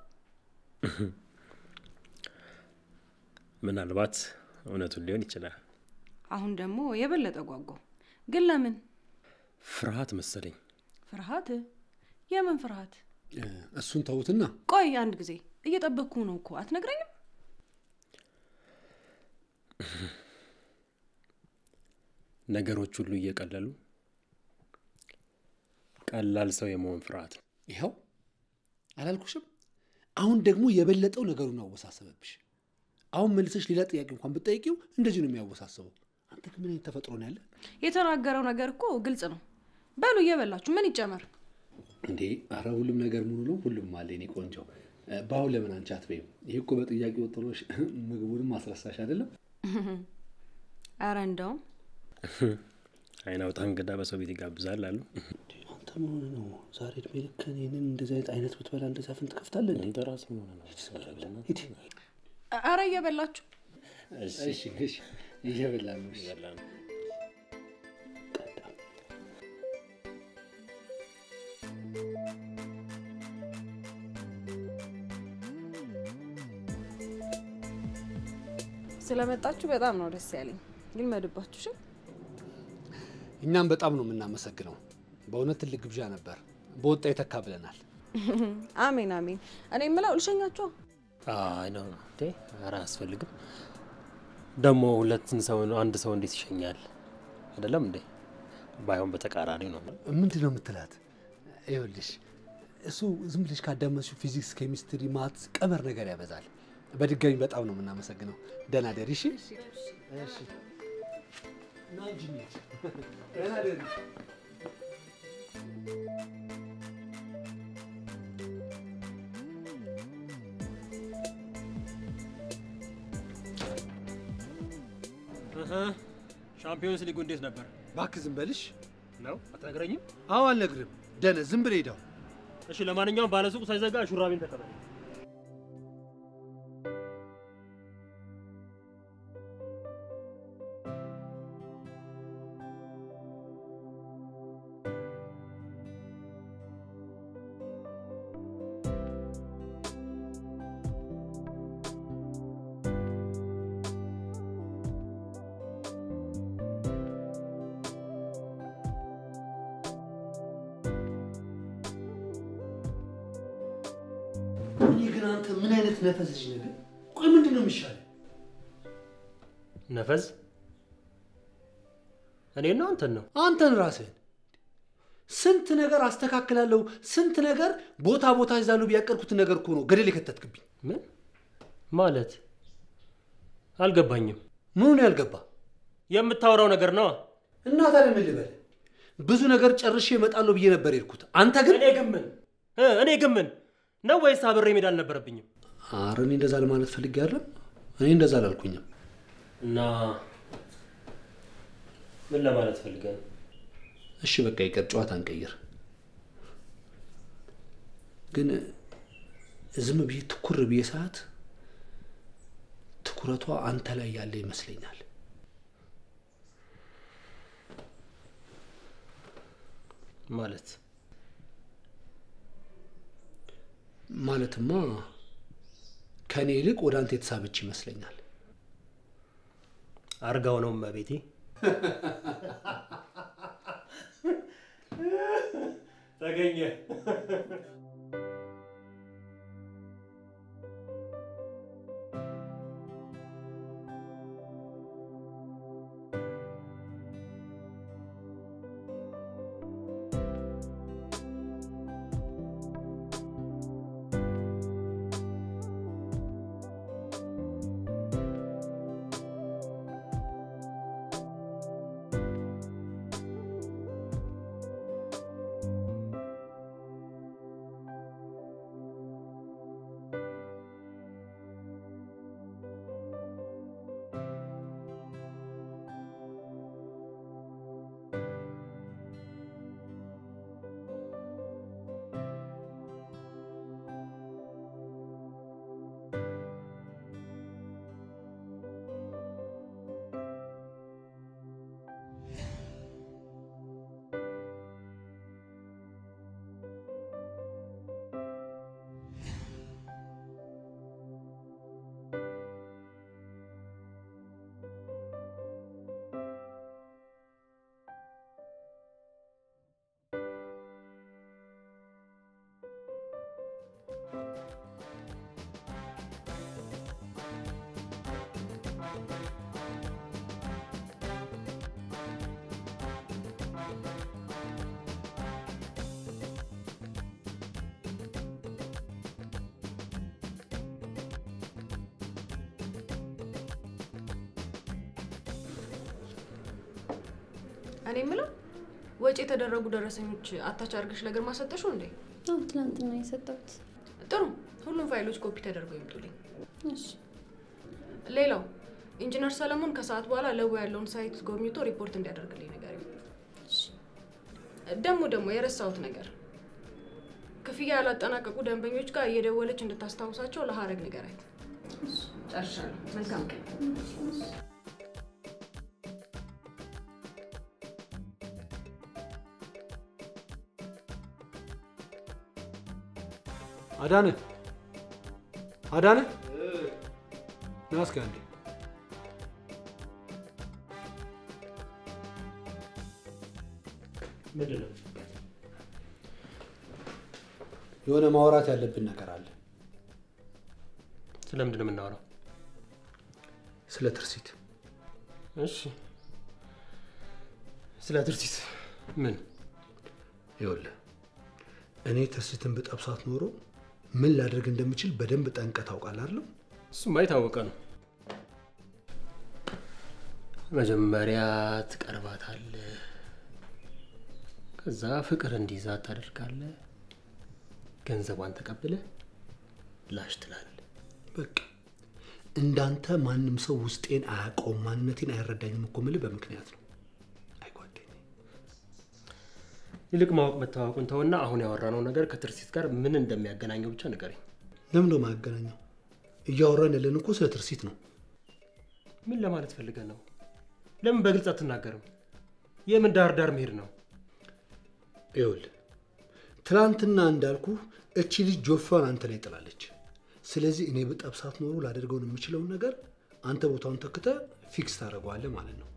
C: ምናልባት እውነቱን ሊሆን ይችላል።
B: አሁን ደግሞ የበለጠ ጓጓው። ግን ለምን
C: ፍርሃት መሰለኝ።
B: ፍርሃት? የምን ፍርሃት?
A: እ፣ እሱን ተዉትና
B: ቆይ አንድ ጊዜ እየጠበቅኩ ነው እኮ አትነግረኝም?
C: ነገሮች ሁሉ እየቀለሉ ቀላል ሰው የመሆን ፍርሃት ነው።
A: ይኸው አላልኩሽም? አሁን ደግሞ የበለጠው ነገሩን አወሳሰበብሽ። አሁን መልሰሽ ሌላ ጥያቄ እንኳን ብትጠይቂው እንደዚህ ነው የሚያወሳስበው። አንተ ግን ምን አይነት ተፈጥሮ ነው ያለ
B: የተናገረው ነገር እኮ ግልጽ ነው። በሉ እየበላችሁ ምን ይጨመር?
A: እንዴ? አረ ሁሉም ነገር ሙሉ ነው፣ ሁሉም አለ። እኔ ቆንጆ እ፣ በአሁን ለምን አንቺ አትበይም? ይህ እኮ በጥያቄ ወጥሮሽ ምግቡንም አስረሳሽ አይደለም?
B: አረ እንደውም
C: አይን አውጣ እንግዳ በሰው ቤት ይጋብዛል አሉ።
A: አንተ ምን ሆነህ ነው ዛሬ እድሜ ልክ እኔንን እንደዚህ አይነት አይነት ብትበላ እንደዚህ አፍን ትከፍታለህ? እንዴ?
C: አንተ ራስህ ምን ሆነህ ነው?
A: ሂድ።
B: አረ እየበላችሁ
C: እሺ
A: እሺ፣ እሺ፣ እየበላን ነው። እሺ።
C: ይበላ ነው።
B: ስለመጣችሁ በጣም ነው ደስ ያለኝ። ግን መድባችሁ እሺ።
A: እኛም በጣም ነው የምናመሰግነው። በእውነት ትልቅ ግብዣ ነበር። በወጣ የተካ ብለናል።
B: አሜን አሜን። እኔ የምለው ልሸኛችሁ።
C: አይ ነው እንዴ? ኧረ አያስፈልግም። ደግሞ ሁለትን ሰው አንድ ሰው እንዴት ይሸኛል? አይደለም እንዴ? ባይሆን በተቃራኒ ነው።
A: ምንድን ነው የምትላት? ይኸውልሽ እሱ ዝም ብለሽ ካዳመጥሽው ፊዚክስ፣ ኬሚስትሪ፣ ማትስ ቀመር ነገር ያበዛል። በድጋሚ በጣም ነው የምናመሰግነው። ደህና ደሪ። እሺ፣ እሺ። ና እንጂ እንሂድ። ደህና ደሪ።
C: ሻምፒዮንስ ሊጉ እንዴት ነበር
A: እባክህ ዝም በልሽ።
C: ነው? አትነግረኝም?
A: አዎ አልነግርም። ደነ ዝም ብለህ ሄደው
C: እሺ፣ ለማንኛውም ባለሱቁ ሳይዘጋ ሹራቤን ተቀበል።
A: እኔ ግን አንተ ምን አይነት ነፈስ ልጅ ነህ? ግን ቆይ ምንድን ነው የሚሻለው?
C: ነፈዝ እኔ ነው አንተን ነው?
A: አንተን ራስህን ስንት ነገር አስተካክላለሁ፣ ስንት ነገር ቦታ ቦታ ይዛሉ ቢያቀርኩትን ነገር እኮ ነው ገደል የከተትክብኝ።
C: ምን ማለት አልገባኝም።
A: ምኑን ያልገባ
C: የምታወራው ነገር ነው።
A: እና ታዲያ ምን ልበል? ብዙ ነገር ጨርሼ እመጣለሁ ብዬ ነበር የሄድኩት። አንተ ግን
C: እኔ ግን ምን እ እኔ ግን ምን ነው ወይስ አብሬ መሄድ አልነበረብኝም?
A: ኧረ እኔ እንደዛ ለማለት ፈልጌ አይደለም። እኔ እንደዛ አላልኩኝም።
C: እና ምን ለማለት ፈልገህ ነው?
A: እሺ በቃ ይቀር፣ ጨዋታ እንቀይር። ግን ዝም ብዬ ትኩር ብዬ ሰዓት ትኩረቷ አንተ ላይ ያለ ይመስለኛል።
C: ማለት
A: ማለትማ ከእኔ ይልቅ ወደ አንተ የተሳበች ይመስለኛል።
C: አርጋው ነው እመቤቴ። ተገኘ።
G: እኔ የምለው ወጪ የተደረጉ ደረሰኞች አታች አድርገሽ ለግርማ ሰጠሽው እንዴ?
D: አዎ ትናንትና የሰጠሁት።
G: ጥሩ፣ ሁሉም ፋይሎች ኮፒ ተደርገው ይምጡልኝ።
D: እሺ
G: ሌላው ኢንጂነር ሰለሞን ከሰዓት በኋላ ለቡ ያለውን ሳይት ጎብኝቶ ሪፖርት እንዲያደርግልኝ ነገር ደግሞ ደግሞ የረሳሁት ነገር ክፍያ ያላጠናቀቁ ደንበኞች ጋር እየደወለች እንድታስታውሳቸው ለሀረግ ንገራት። ጨርሻለሁ። መልካም ቀን።
A: አዳነ አዳነ ና እስኪ አንዴ
C: ምንድን ነው?
A: የሆነ ማውራት ያለብን ነገር አለ።
C: ስለምንድን ነው የምናወራው?
A: ስለ ትርሲት።
C: እሺ፣ ስለ ትርሲት ምን?
A: ይኸውልህ እኔ ትርሲትን ብጠብሳት ኖሮ ምን ላደርግ እንደምችል በደንብ ጠንቀህ ታውቃለህ አይደል?
C: እሱማ የታወቀ ነው። መጀመሪያ ትቀርባታለህ፣ ከዛ ፍቅር እንዲይዛት ታደርጋለህ፣ ገንዘቧን ተቀብለህ ላሽ ትላለህ።
A: በቃ እንዳንተ ማንም ሰው ውስጤን አያውቀውም፣ ማንነቴን አይረዳኝም እኮ የምልህ በምክንያት ነው። አይ ጓደኛዬ፣
C: ይልቅ ማወቅ መታወቁን ተውና አሁን ያወራነው ነገር ከትርሲት ጋር ምን እንደሚያገናኘው ብቻ ንገረኝ።
A: ለምን ነው የማያገናኘው? እያወራን ያለን እኮ ስለ ትርሲት ነው።
C: ምን ለማለት ፈልገህ ነው? ለምን በግልጽ አትናገርም? የምን ዳር ዳር መሄድ ነው?
A: ይኸውልህ ትናንትና እንዳልኩ እቺ ልጅ ጆፋን አንተ ላይ ጥላለች። ስለዚህ እኔ በጠብሳት ኖሮ ላደርገውን የምችለውን ነገር አንተ ቦታውን ተክተ ፊክስ ታደርገዋለህ ማለት ነው።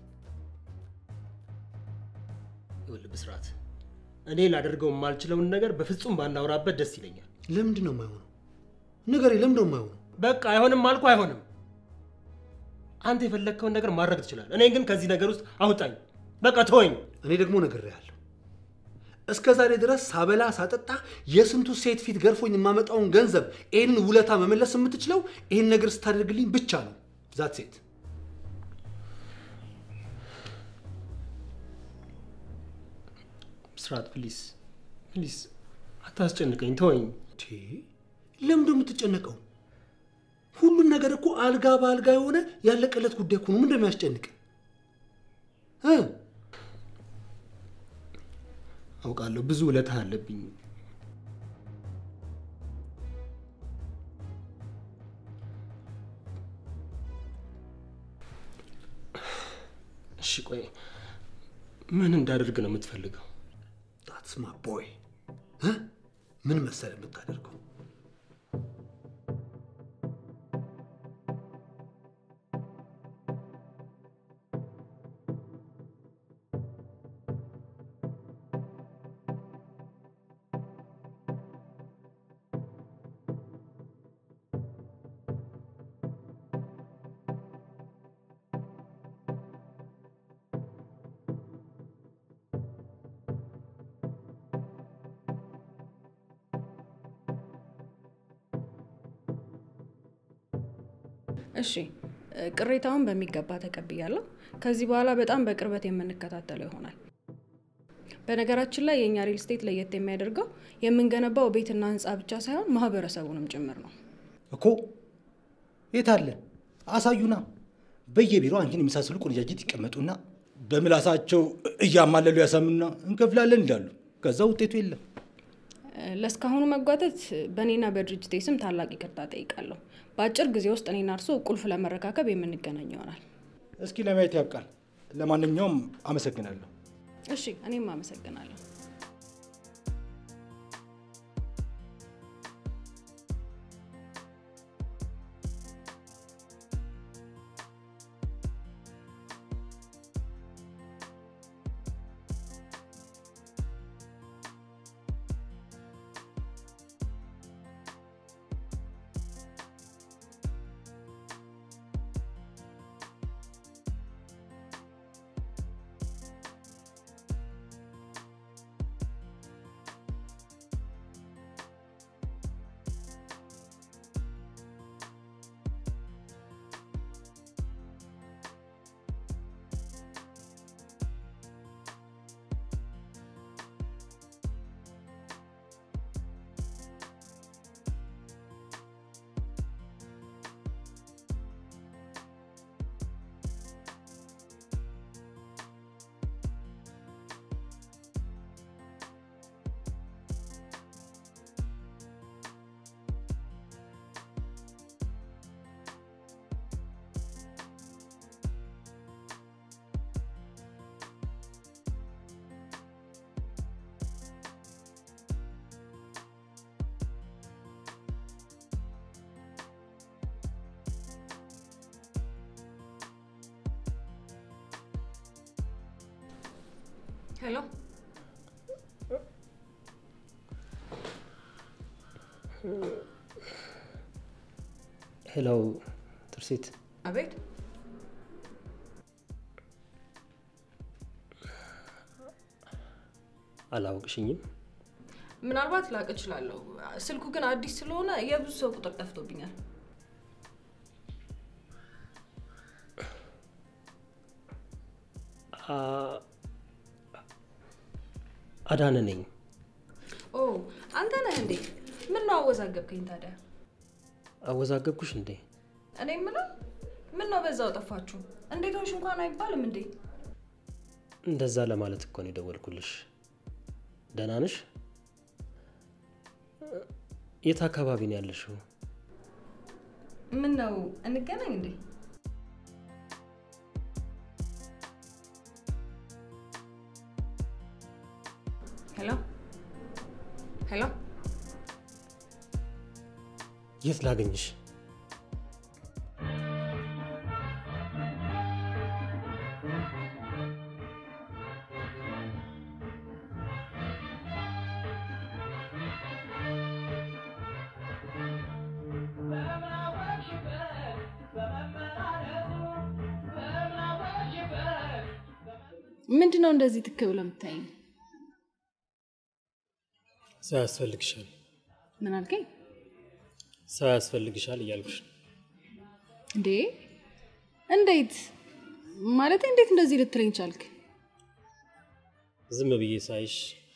C: ይኸውልህ ብስራት፣ እኔ ላደርገው የማልችለውን ነገር በፍጹም ባናወራበት ደስ ይለኛል።
A: ለምንድን ነው የማይሆነው? ንገሬ፣ ለምንድን ነው የማይሆነው?
C: በቃ አይሆንም አልኩ፣ አይሆንም። አንተ የፈለግከውን ነገር ማድረግ ትችላለህ። እኔ ግን ከዚህ ነገር ውስጥ አውጣኝ። በቃ ተወኝ።
A: እኔ ደግሞ ነግሬሃለሁ። እስከ ዛሬ ድረስ ሳበላ ሳጠጣ የስንቱ ሴት ፊት ገርፎኝ የማመጣውን ገንዘብ ይህንን ውለታ መመለስ የምትችለው ይህን ነገር ስታደርግልኝ ብቻ ነው። ዛት ሴት
C: ብስራት፣ ፕሊስ ፕሊስ፣ አታስጨንቀኝ፣ ተወኝ።
A: ለምንድ የምትጨነቀው? ሁሉም ነገር እኮ አልጋ በአልጋ የሆነ ያለቀለት ጉዳይ እኮ ነው። ምን እንደሚያስጨንቅ እ
C: አውቃለሁ ብዙ ውለታ አለብኝ። እሺ ቆይ ምን እንዳደርግ ነው የምትፈልገው?
A: ዳትስ ማ ቦይ ምን መሰለ የምታደርገው
G: እሺ ቅሬታውን በሚገባ ተቀብያለሁ። ከዚህ በኋላ በጣም በቅርበት የምንከታተለው ይሆናል። በነገራችን ላይ የእኛ ሪል ስቴት ለየት የሚያደርገው የምንገነባው ቤትና ህንፃ ብቻ ሳይሆን ማህበረሰቡንም ጭምር ነው።
H: እኮ የት አለ አሳዩና። በየቢሮ አንቺን የመሳሰሉ ቆነጃጅት ይቀመጡና በምላሳቸው እያማለሉ ያሳምኑና እንከፍላለን ይላሉ። ከዛ ውጤቱ የለም።
G: ለእስካሁኑ መጓተት በእኔና በድርጅቴ ስም ታላቅ ይቅርታ ጠይቃለሁ። በአጭር ጊዜ ውስጥ እኔና እርሶ ቁልፍ ለመረካከብ የምንገናኝ ይሆናል።
H: እስኪ ለማየት ያብቃል። ለማንኛውም አመሰግናለሁ።
G: እሺ፣ እኔም አመሰግናለሁ። ሄሎ
C: ሄሎ ትርሲት፣
G: አቤት
C: አላውቅሽኝም።
G: ምናልባት ላቅ እችላለሁ። ስልኩ ግን አዲስ ስለሆነ የብዙ ሰው ቁጥር ጠፍቶብኛል።
C: አ- አዳነ ነኝ።
G: ኦ አንተ ነህ እንዴ? ምን ነው አወዛገብከኝ ታዲያ?
C: አወዛገብኩሽ እንዴ?
G: እኔ የምለው ምን ነው በዛው ጠፋችሁ? እንዴት ሆንሽ እንኳን አይባልም እንዴ?
C: እንደዛ ለማለት እኮ ነው የደወልኩልሽ። ደህና ነሽ? የት አካባቢ ነው ያለሽው?
G: ምን ነው እንገናኝ እንዴ? ሄሎ ሄሎ
C: የት ላገኝሽ?
E: ምንድን ነው እንደዚህ ትክ ብለው የምታይኝ?
C: ሰው ያስፈልግሻል፣
E: ምን አልከኝ
C: ሰው ያስፈልግሻል እያልኩሽ ነው።
E: እንዴ? እንዴት ማለት እንዴት እንደዚህ ልትለኝ ቻልክ?
C: ዝም ብዬ ሳይሽ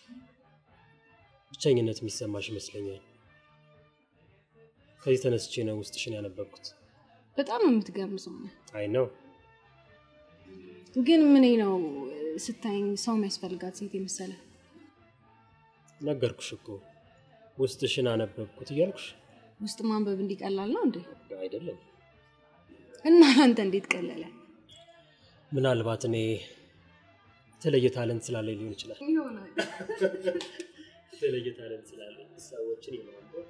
C: ብቸኝነት የሚሰማሽ ይመስለኛል። ከዚህ ተነስቼ ነው ውስጥሽን ያነበብኩት።
E: በጣም የምትገርም ሰው ነህ።
C: አይ ነው
E: ግን ምን ነው ስታይኝ ሰው የሚያስፈልጋት ሴት የመሰለ
C: ነገርኩሽ እኮ ውስጥሽን አነበብኩት እያልኩሽ
E: ውስጥ ማንበብ እንዲቀላል ነው እንዴ?
C: አይደለም።
E: እና አንተ እንዴት ቀለለ?
C: ምናልባት እኔ የተለየ ታለንት ስላለኝ ሊሆን ይችላል።
E: ይሆናል
C: የተለየ ታለንት ስላለኝ ሰዎችን የማንበብ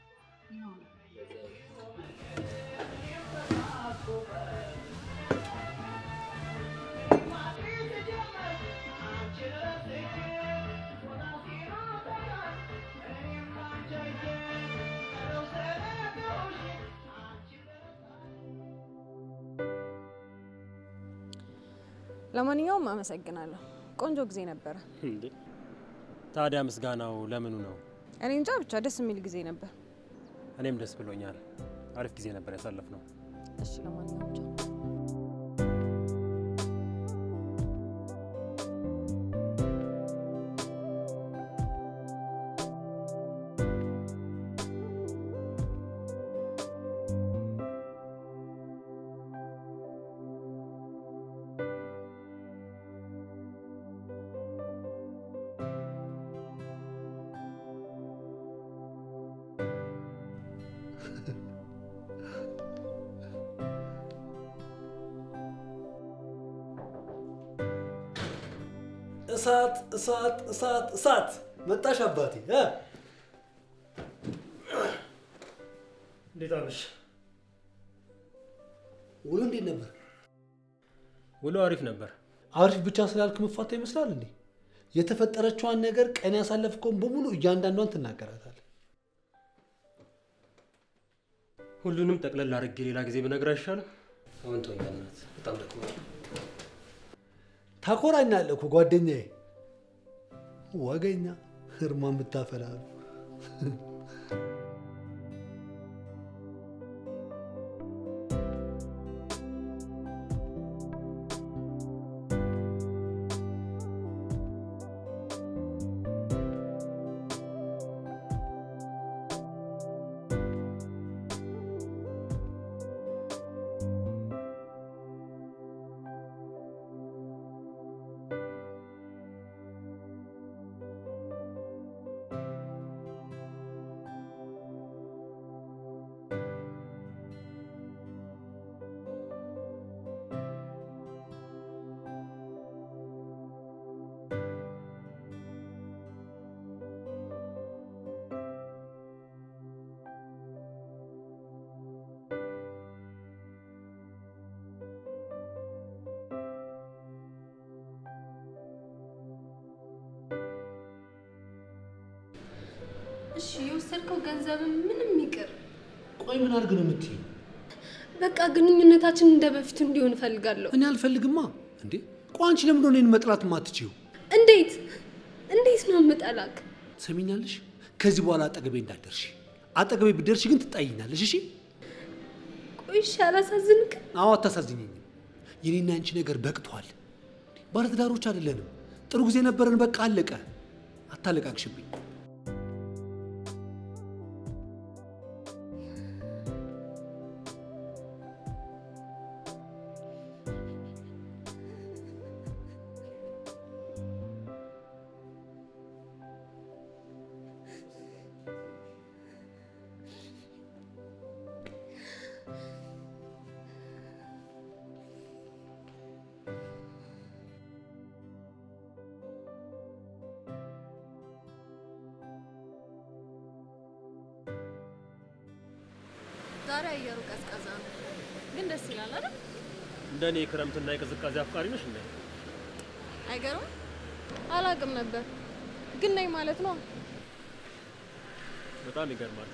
G: ለማንኛውም አመሰግናለሁ። ቆንጆ ጊዜ ነበረ።
C: እንዴ ታዲያ ምስጋናው ለምኑ ነው?
G: እኔ እንጃ ብቻ ደስ የሚል ጊዜ ነበር።
C: እኔም ደስ ብሎኛል። አሪፍ ጊዜ ነበር ያሳለፍነው።
G: እሺ ለማንኛውም ቻው።
A: እሳት እሳት እሳት እሳት መጣሽ አባቴ እ?
C: እንዴት አለሽ?
A: ውሎ እንዴት ነበር?
C: ውሎ አሪፍ ነበር።
A: አሪፍ ብቻ ስላልክ መፋታ ይመስላል እንዴ? የተፈጠረችዋን ነገር ቀን ያሳለፍከውን በሙሉ እያንዳንዷን ትናገራታል።
C: ሁሉንም ጠቅለል አድርጌ ሌላ ጊዜ ብነግር አይሻልም? አሁን ተወኝ በእናትህ፣ በጣም ደክሞኛል።
A: ታኮራኛለህ እኮ ጓደኛዬ። ወገኛ ህርማ የምታፈላሉ
D: እሺ የወሰድከው ገንዘብ ምንም ይቅር።
A: ቆይ ምን አድርግ ነው የምትይኝ?
D: በቃ ግንኙነታችን እንደ በፊቱ እንዲሆን እፈልጋለሁ።
A: እኔ አልፈልግማ። እንዴ ቆይ አንቺ ለምንድን ነው እኔን መጥላት የማትችይው?
D: እንዴት እንዴት ነው የምጠላክ?
A: ትሰሚኛለሽ? ከዚህ በኋላ አጠገቤ እንዳትደርሺ። አጠገቤ ብትደርሺ ግን ትጣይኛለሽ። እሺ?
D: ቆይ እሺ አላሳዝንክም?
A: አዎ አታሳዝኝኝም። የኔና አንቺ ነገር በቅቷል። ባለትዳሮች አይደለንም። ጥሩ ጊዜ ነበረን። በቃ አለቀ። አታለቃቅሽብኝ።
F: ዛሬ አየሩ ቀዝቀዛ ነው፣ ግን ደስ ይላል አይደል?
C: እንደ እኔ የክረምትና የቅዝቃዜ አፍቃሪ ነሽ እንዴ?
F: አይገርም? አላቅም ነበር፣ ግን ነኝ ማለት ነው።
C: በጣም ይገርማል።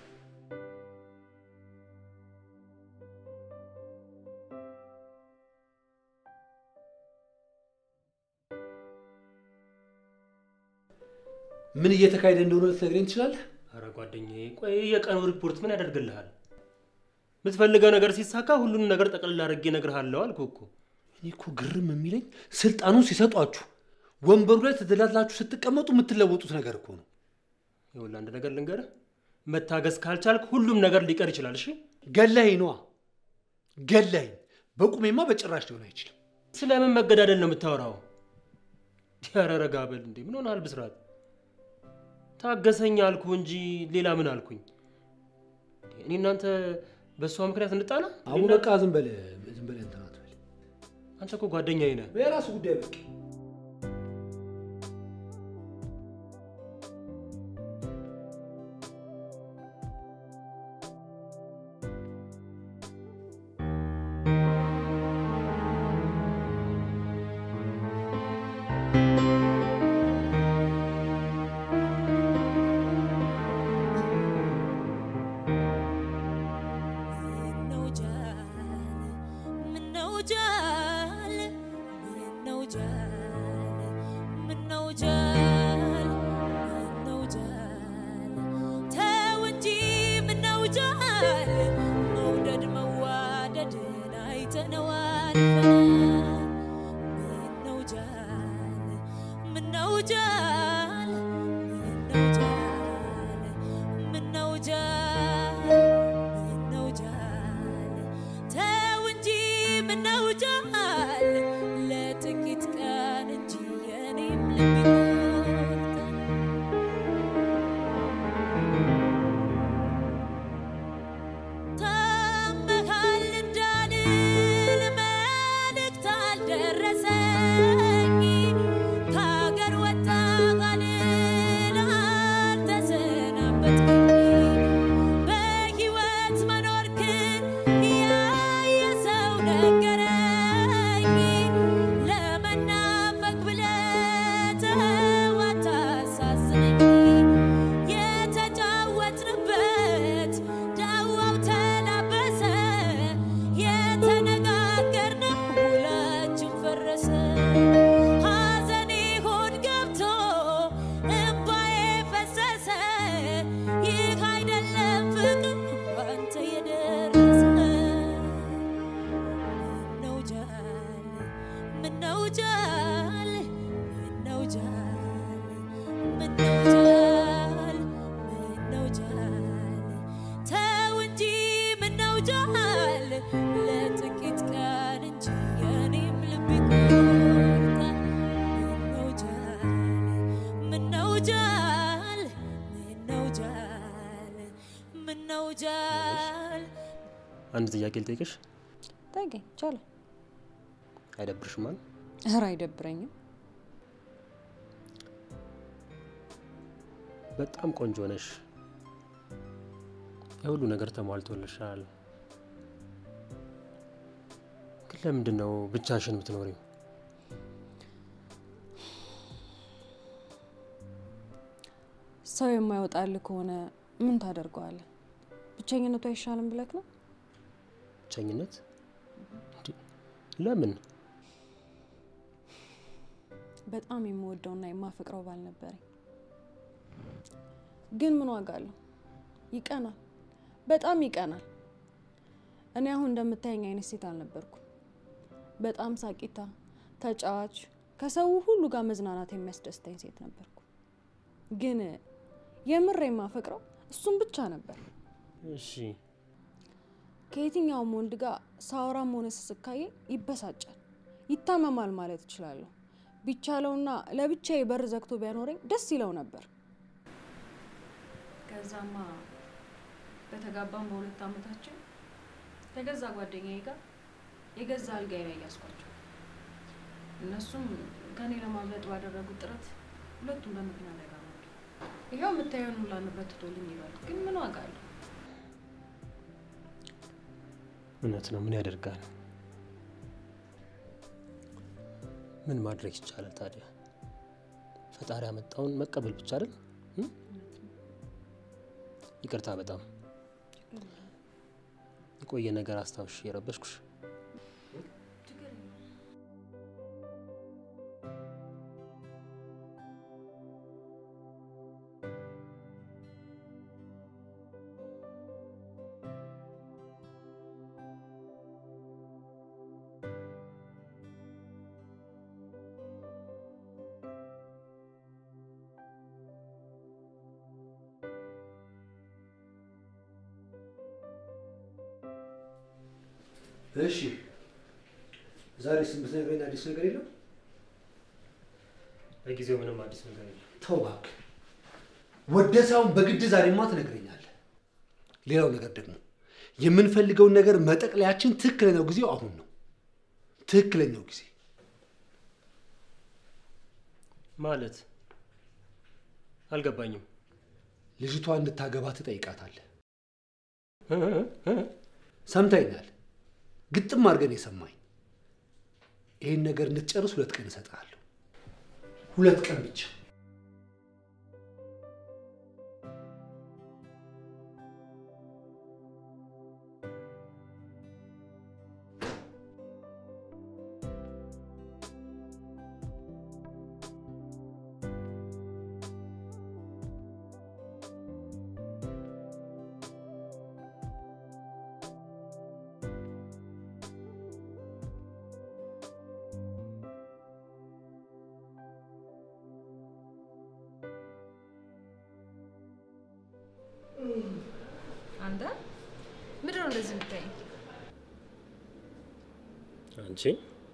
A: ምን እየተካሄደ እንደሆነ ልትነግረኝ ትችላለህ?
C: አረ ጓደኛዬ፣ ቆይ የቀኑ ሪፖርት ምን ያደርግልሃል? የምትፈልገው ነገር ሲሳካ ሁሉንም ነገር ጠቅልል አድርጌ እነግርሃለሁ አልኩህ እኮ።
A: እኔ እኮ ግርም የሚለኝ ስልጣኑን ሲሰጧችሁ ወንበሩ ላይ ተደላድላችሁ ስትቀመጡ የምትለወጡት ነገር እኮ ነው።
C: ይኸውልህ አንድ ነገር ልንገርህ፣ መታገስ ካልቻልክ ሁሉም ነገር ሊቀር ይችላል። እሺ
A: ገላኝ ነዋ ገላኝ። በቁሜማ በጭራሽ ሊሆን አይችልም።
C: ስለምን መገዳደል ነው የምታወራው? ኧረ ረጋ በል እንዴ! ምን ሆነሃል ብስራት? ታገሰኝ አልኩ እንጂ ሌላ ምን አልኩኝ? እኔ እናንተ በእሷ ምክንያት እንጣላ?
A: አሁን በቃ ዝም በል ዝም በል እንትን አትበል።
C: አንተ እኮ ጓደኛዬ ነህ።
A: የራሱ ጉዳይ በቃ
I: መውደድ መዋደድን አይተነዋል። ምነው ጃል ምነው ጃል ምነው ጃል ምነው ጃል ምነው ጃል ተው እንጂ ምነው ጃል ለጥቂት ቀን እንጂ የኔም ልብ ይቆርጣል። ታመሃል እንዳልል መልእክት አልደረሰኝ ከሀገር ወጣ ካልል አልተሰናበትከኝ በሕይወት መኖርክን ያየ ሰው ነገረኝ ለመናፈቅ ብለህ ተው አታሳዝነኝ የተጫወትንበት ዳዋው ተላበሰ የተነጋገርነው ውላችን ፈረሰ ሐዘኔ ሆድ ገብቶ እምባዬ ፈሰሰ ይህ አይደለም ፍቅር ባንተ የደረሰ ምነው ጃል ምነው ጃል ምነው ጃል ምነው ጃል ምነው ጃል ተው እንጂ ምነው ጃል ለጥቂት ቀን እንጂ የኔም ልብ ይቆርጣል። ምነው ጃል ምነው ጃል ምነው ጃል ምነው ጃል
C: አንድ ጥያቄ ልጠይቅሽ፣
J: ጠይቀኝ ይቻላል።
C: አይደብርሽም? አይደል?
J: ኧረ አይደብረኝም።
C: በጣም ቆንጆ ነሽ። የሁሉ ነገር ተሟልቶልሻል። ግን ለምንድን ነው ብቻሽን የምትኖሪው?
J: ሰው የማይወጣልህ ከሆነ ምን ታደርገዋለህ? ብቸኝነቱ አይሻልም ብለክ ነው?
C: ብቸኝነት እንዴ? ለምን?
J: በጣም የምወደውና የማፈቅረው ባል ነበረኝ። ግን ምን ዋጋ አለው? ይቀናል፣ በጣም ይቀናል። እኔ አሁን እንደምታየኝ አይነት ሴት አልነበርኩም። በጣም ሳቂታ፣ ተጫዋች፣ ከሰው ሁሉ ጋር መዝናናት የሚያስደስተኝ ሴት ነበርኩ። ግን የምር የማፈቅረው እሱም ብቻ ነበር።
C: እሺ
J: ከየትኛውም ወንድ ጋር ሳወራም ሆነ ስስካዬ ይበሳጫል፣ ይታመማል ማለት እችላለሁ። ቢቻለውና ለብቻዬ በር ዘግቶ ቢያኖረኝ ደስ ይለው ነበር። ከዛማ በተጋባም በሁለት ዓመታችን ከገዛ ጓደኛዬ ጋር የገዛ አልጋዬ ላይ ያስኳቸው። እነሱም ከኔ ለማምለጥ ባደረጉት ጥረት ሁለቱም በመኪና አደጋ ሞቱ። ይኸው የምታየውን ሁላ ንብረት ትቶልኝ ይሏል። ግን ምን ዋጋ አለው?
C: እውነት ነው። ምን ያደርጋል? ምን ማድረግ ይቻላል ታዲያ? ፈጣሪ ያመጣውን መቀበል ብቻ አይደል? እ? ይቅርታ በጣም የቆየ ነገር አስታውሽ የረበሽኩሽ።
A: እሺ ዛሬ ስምንት ነገር አዲስ ነገር የለም?
C: ለጊዜው ምንም አዲስ ነገር የለም።
A: ተው እባክህ። ወደ ሳይሆን በግድ ዛሬማ ትነግረኛለህ። ሌላው ነገር ደግሞ የምንፈልገውን ነገር መጠቅለያችን ትክክለኛው ጊዜው አሁን ነው። ትክክለኛው ጊዜ
C: ማለት አልገባኝም።
A: ልጅቷ እንድታገባ ትጠይቃታለህ።
C: እ? እ?
A: ሰምተኛል። ግጥም አድርገን የሰማኝ ይህን ነገር እንድትጨርስ ሁለት ቀን እሰጥሃለሁ። ሁለት ቀን ብቻ።
K: አንተ ምንድን ነው እንደዚህ የምታይኝ?
C: አንቺ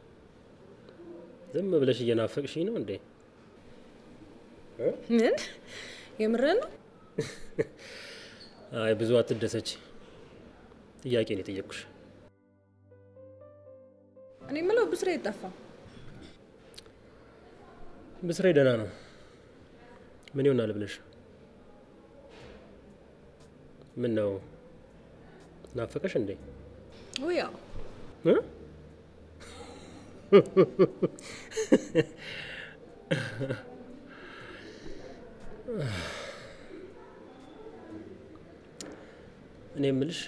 C: ዝም ብለሽ እየናፈቅሽኝ ነው እንዴ? እ?
K: ምን የምርህን ነው?
C: አይ ብዙ አትደሰች። ጥያቄ ነው የጠየቅኩሽ።
K: እኔ የምለው ብስሬ ጠፋ።
C: ብስሬ ደህና ነው። ምን ይሆናል ብለሽ ምን ነው ናፈቀሽ እንዴ?
K: ውይ ያው
C: እ? እኔ የምልሽ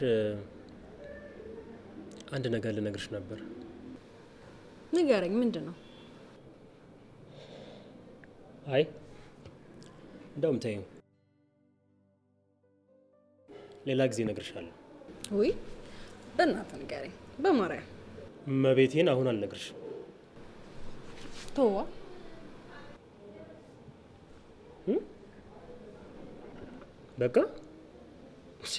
C: አንድ ነገር ልነግርሽ ነበር።
K: ንገረኝ፣ ምንድን ነው?
C: አይ እንደውም ተይው፣ ሌላ ጊዜ እነግርሻለሁ።
K: ውይ በእናትህ ንገረኝ፣ በማርያም
C: እመቤቴን አሁን አልነግርሽም።
K: ተዋ።
C: በቃ እሺ፣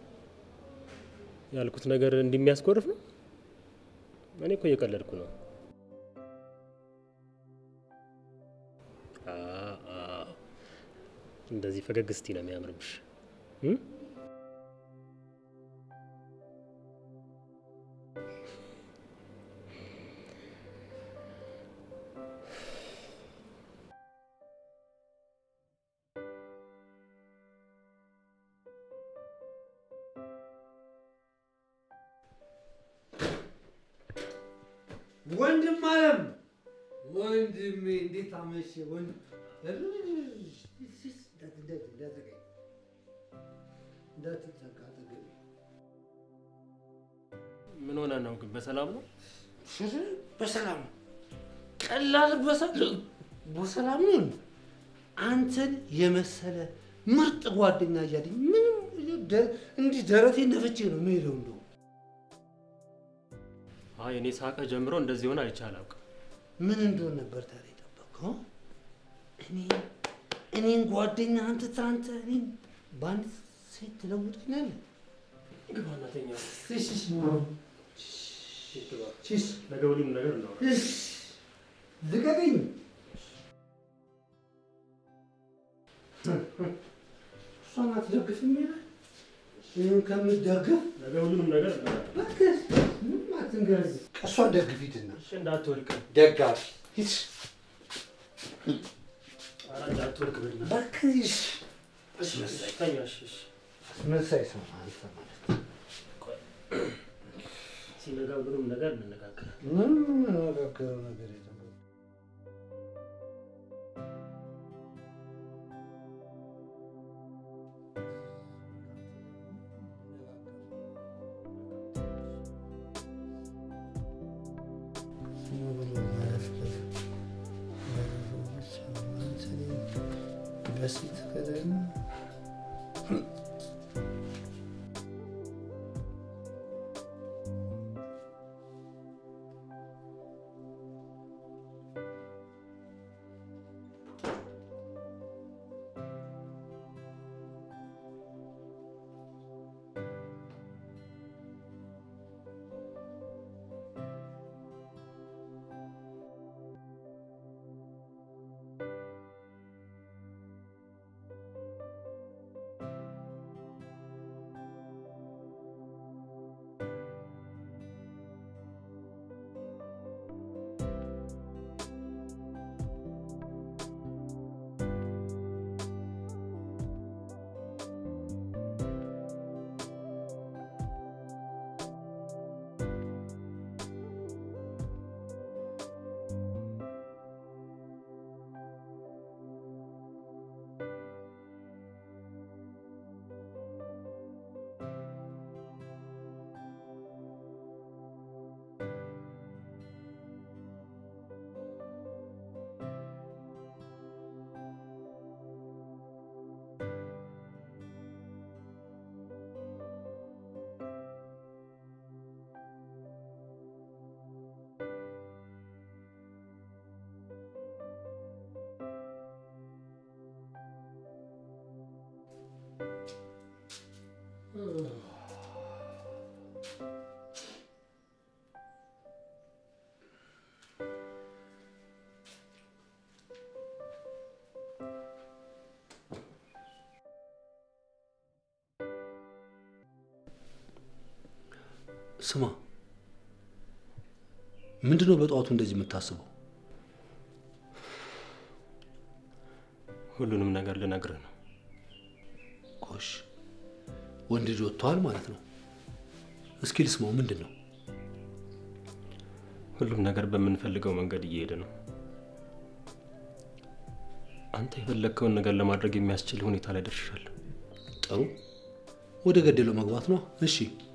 C: ያልኩት ነገር እንደሚያስኮርፍ ነው። እኔ እኮ እየቀለድኩ ነው። አ- አ፣ እንደዚህ ፈገግ ስቲ ነው የሚያምርብሽ። እ?
A: ወንድም አለም ወንድሜ እንዴት አመሸ? ወንድ እንደዚህ እንዳትዘጋኝ እንዳትዘጋ አጠገቤ
C: ምን ሆነ ነው ግን? በሰላም ነው?
A: በሰላም ነው። ቀላል በሰላም በሰላም ነው። አንተን የመሰለ ምርጥ ጓደኛ እያለኝ ምንም ደ- እንዲህ ደረቴን ነፍቼ ነው የምሄደው። እንደው
C: አይ እኔ ሳቀ ጀምሮ እንደዚህ ሆነ አይቼ አላውቅም።
A: ምን እንደሆነ ነበር ታዲያ የጠበቅኸው? እኔ እኔን ጓደኛ አንተ ትናንት እኔን በአንድ ሴት ትለውጠኛለህ?
C: ግባ እናተኛ።
A: እሺ፣ እሺ።
C: ግባ።
A: እሺ።
C: ነገ ሁሉም ነገር እናወራ።
A: እሺ፣ ልቀቀኝ። እሷን አትደግፍም ይላል። ይህን ከምትደግፍ
C: ነገ ሁሉንም ነገር እናወራ።
A: እባክህ ምንም አትንገረኝ። እሷን ደግፊትና
C: እሺ እንዳትወድቅ።
A: ደጋፊ ሂድ።
C: ኧረ እንዳትወድቅ በእናትህ።
A: እባክህ እሺ።
C: እሺ ተኛ። እሺ እሺ።
A: አስመሳይ ሰው አንተ ማለት
C: ሲነጋ ሁሉንም ነገር እንነጋገራለን።
A: ምንም የምንነጋገረው ነገር የለም። በሴት ከደግሞ ስማ፣ ምንድነው በጠዋቱ እንደዚህ የምታስበው?
C: ሁሉንም ነገር ልነግርህ ነው።
A: ጎሽ፣ ወንድ ልጅ ወጥቷል ማለት ነው። እስኪ ልስማው፣ ምንድን ነው?
C: ሁሉም ነገር በምንፈልገው መንገድ እየሄደ ነው። አንተ የፈለግከውን ነገር ለማድረግ የሚያስችል ሁኔታ ላይ ደርሻለሁ።
A: ጥሩ፣ ወደ ገደለው መግባት ነው። እሺ፣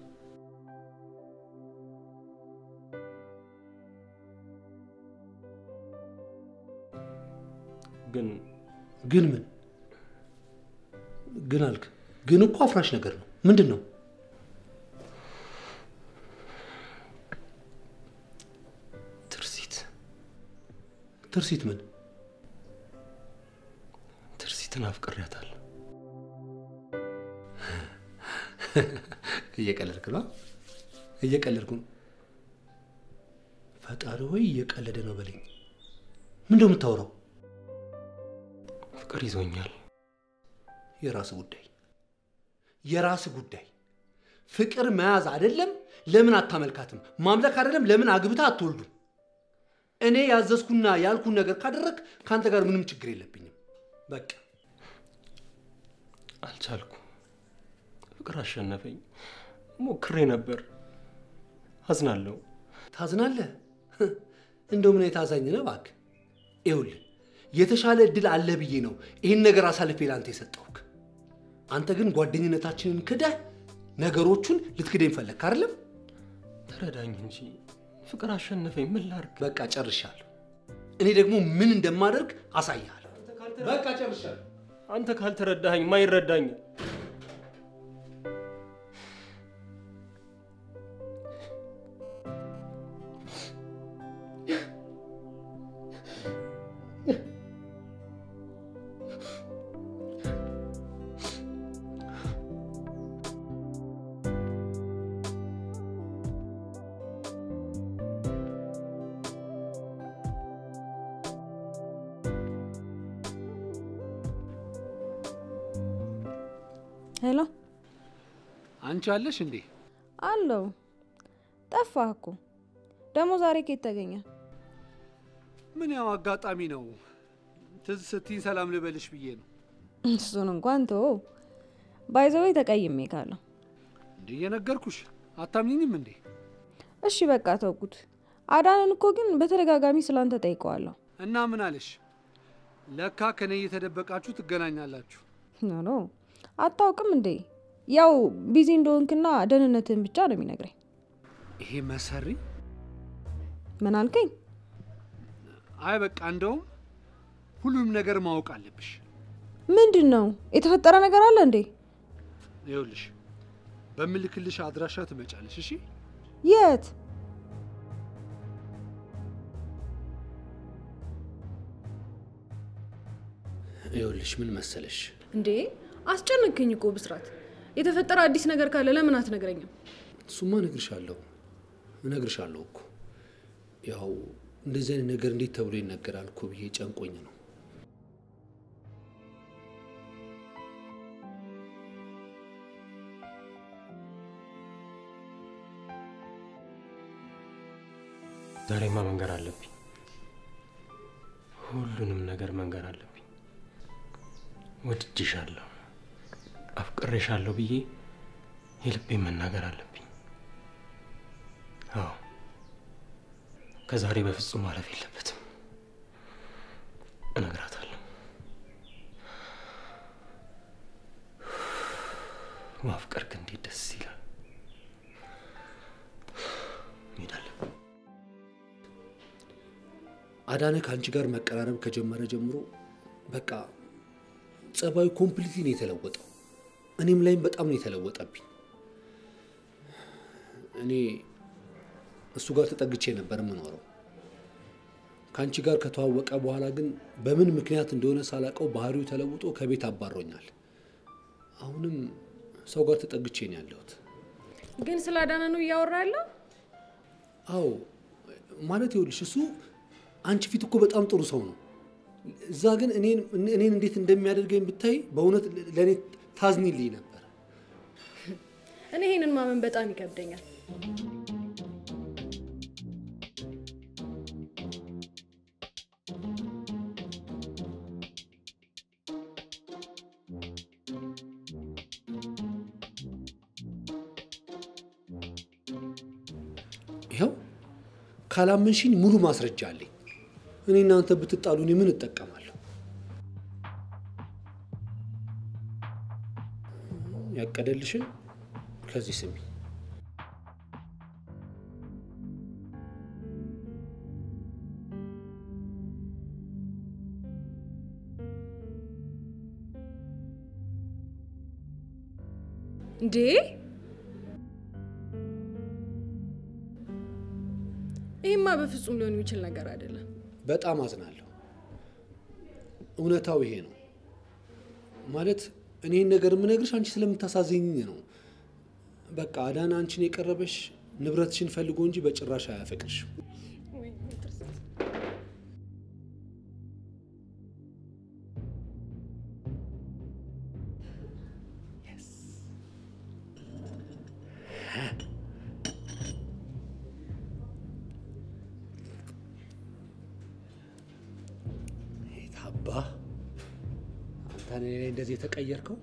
C: ግን
A: ግን ምን ግን አልክ? ግን እኮ አፍራሽ ነገር ነው። ምንድን ነው?
C: ትርሲት
A: ትርሲት ምን?
C: ትርሲትን አፍቅሬያታለሁ።
A: እየቀለድክ ነው? እየቀለድኩ ነው። ፈጣሪ ሆይ እየቀለደ ነው በለኝ። ምንድነው የምታወራው?
C: ፍቅር ይዞኛል።
A: የራስ ጉዳይ የራስ ጉዳይ። ፍቅር መያዝ አይደለም ለምን አታመልካትም? ማምለክ አይደለም ለምን አግብታ አትወልዱም? እኔ ያዘዝኩና ያልኩን ነገር ካደረግ ከአንተ ጋር ምንም ችግር የለብኝም። በቃ
C: አልቻልኩ። ፍቅር አሸነፈኝ። ሞክሬ ነበር። አዝናለሁ።
A: ታዝናለህ? እንደው ምን የታዛኝ ነህ እባክህ። ይኸውልህ የተሻለ እድል አለ ብዬ ነው ይህን ነገር አሳልፌ ለአንተ የሰጠውክ። አንተ ግን ጓደኝነታችንን ክደህ ነገሮቹን ልትክደኝ ፈለግክ አይደለም?
C: ተረዳኝ እንጂ ፍቅር አሸነፈኝ። ምን ላድርግ?
A: በቃ ጨርሻለሁ። እኔ ደግሞ ምን እንደማደርግ አሳያለሁ። በቃ ጨርሻለሁ።
C: አንተ ካልተረዳኸኝ ማይረዳኝ
J: ሄሎ
A: አንቺ አለሽ እንዴ?
J: አለው። ጠፋህ እኮ ደግሞ ዛሬ ከየት ተገኘ?
A: ምን ያው አጋጣሚ ነው። ትዝ ስትይኝ ሰላም ልበልሽ ብዬ ነው።
J: እሱን እንኳን ተወው። ባይዘዌ ተቀይሜ ካለሁ
A: እንዴ እየነገርኩሽ አታምኝኝም እንዴ?
J: እሺ በቃ ተውኩት። አዳንን እኮ ግን በተደጋጋሚ ስላንተ ጠይቀዋለሁ።
A: እና ምን አለሽ? ለካ ከኔ እየተደበቃችሁ ትገናኛላችሁ።
J: ኖ ኖ አታውቅም እንዴ? ያው ቢዚ እንደሆንክና ደህንነትህን ብቻ ነው የሚነግረኝ።
A: ይሄ መሰሪ
J: ምን አልከኝ?
A: አይ በቃ እንደውም ሁሉንም ነገር ማወቅ አለብሽ።
J: ምንድን ነው የተፈጠረ ነገር አለ እንዴ?
A: ይኸውልሽ በምልክልሽ አድራሻ ትመጫለሽ። እሺ
J: የት?
A: ይኸውልሽ ምን መሰለሽ
K: እንዴ አስጨነቅኝ እኮ ብስራት። የተፈጠረ አዲስ ነገር ካለ ለምን አትነግረኝም?
A: እሱማ እነግርሻለሁ እነግርሻለሁ እኮ ያው እንደዚህ አይነት ነገር እንዴት ተብሎ ይነገራል እኮ ብዬ ጨንቆኝ ነው።
C: ዛሬማ መንገር አለብኝ። ሁሉንም ነገር መንገር አለብኝ። ወድጄሻለሁ፣ አፍቅሬሻለሁ ብዬ የልቤን መናገር አለብኝ። አዎ ከዛሬ በፍጹም ማለፍ የለበትም። እነግራታለሁ። ማፍቀር ግን እንዴት ደስ ይላል። እንሄዳለን።
A: አዳነ ከአንቺ ጋር መቀራረብ ከጀመረ ጀምሮ በቃ ጸባዩ ኮምፕሊትሊ ነው የተለወጠው። እኔም ላይም በጣም ነው የተለወጠብኝ። እኔ እሱ ጋር ተጠግቼ ነበር የምኖረው። ከአንቺ ጋር ከተዋወቀ በኋላ ግን በምን ምክንያት እንደሆነ ሳላውቀው ባህሪው ተለውጦ ከቤት አባሮኛል። አሁንም ሰው ጋር ተጠግቼ ነው ያለሁት።
K: ግን ስለ አዳነ ነው እያወራ ያለው?
A: አዎ ማለት ይኸውልሽ እሱ አንቺ ፊት እኮ በጣም ጥሩ ሰው ነው። እዛ ግን እኔን እኔን እንዴት እንደሚያደርገኝ ብታይ በእውነት ለእኔ ታዝኒልኝ ነበር።
K: እኔ ይሄንን ማመን በጣም ይከብደኛል።
A: ይኸው ካላመንሽኝ ሙሉ ማስረጃ አለኝ። እኔ እናንተ ብትጣሉ እኔ ምን እጠቀማለሁ? ያቀደልሽን ከዚህ ስሚ።
K: እንዴ ይህማ በፍጹም ሊሆን የሚችል ነገር አይደለም።
A: በጣም አዝናለሁ። እውነታው ይሄ ነው። ማለት እኔን ነገር የምነግርሽ አንቺ ስለምታሳዝኝ ነው። በቃ አዳና አንቺን የቀረበሽ ንብረትሽን ፈልጎ እንጂ በጭራሽ አያፈቅርሽም። አባ አንተ እኔ ላይ እንደዚህ የተቀየርከው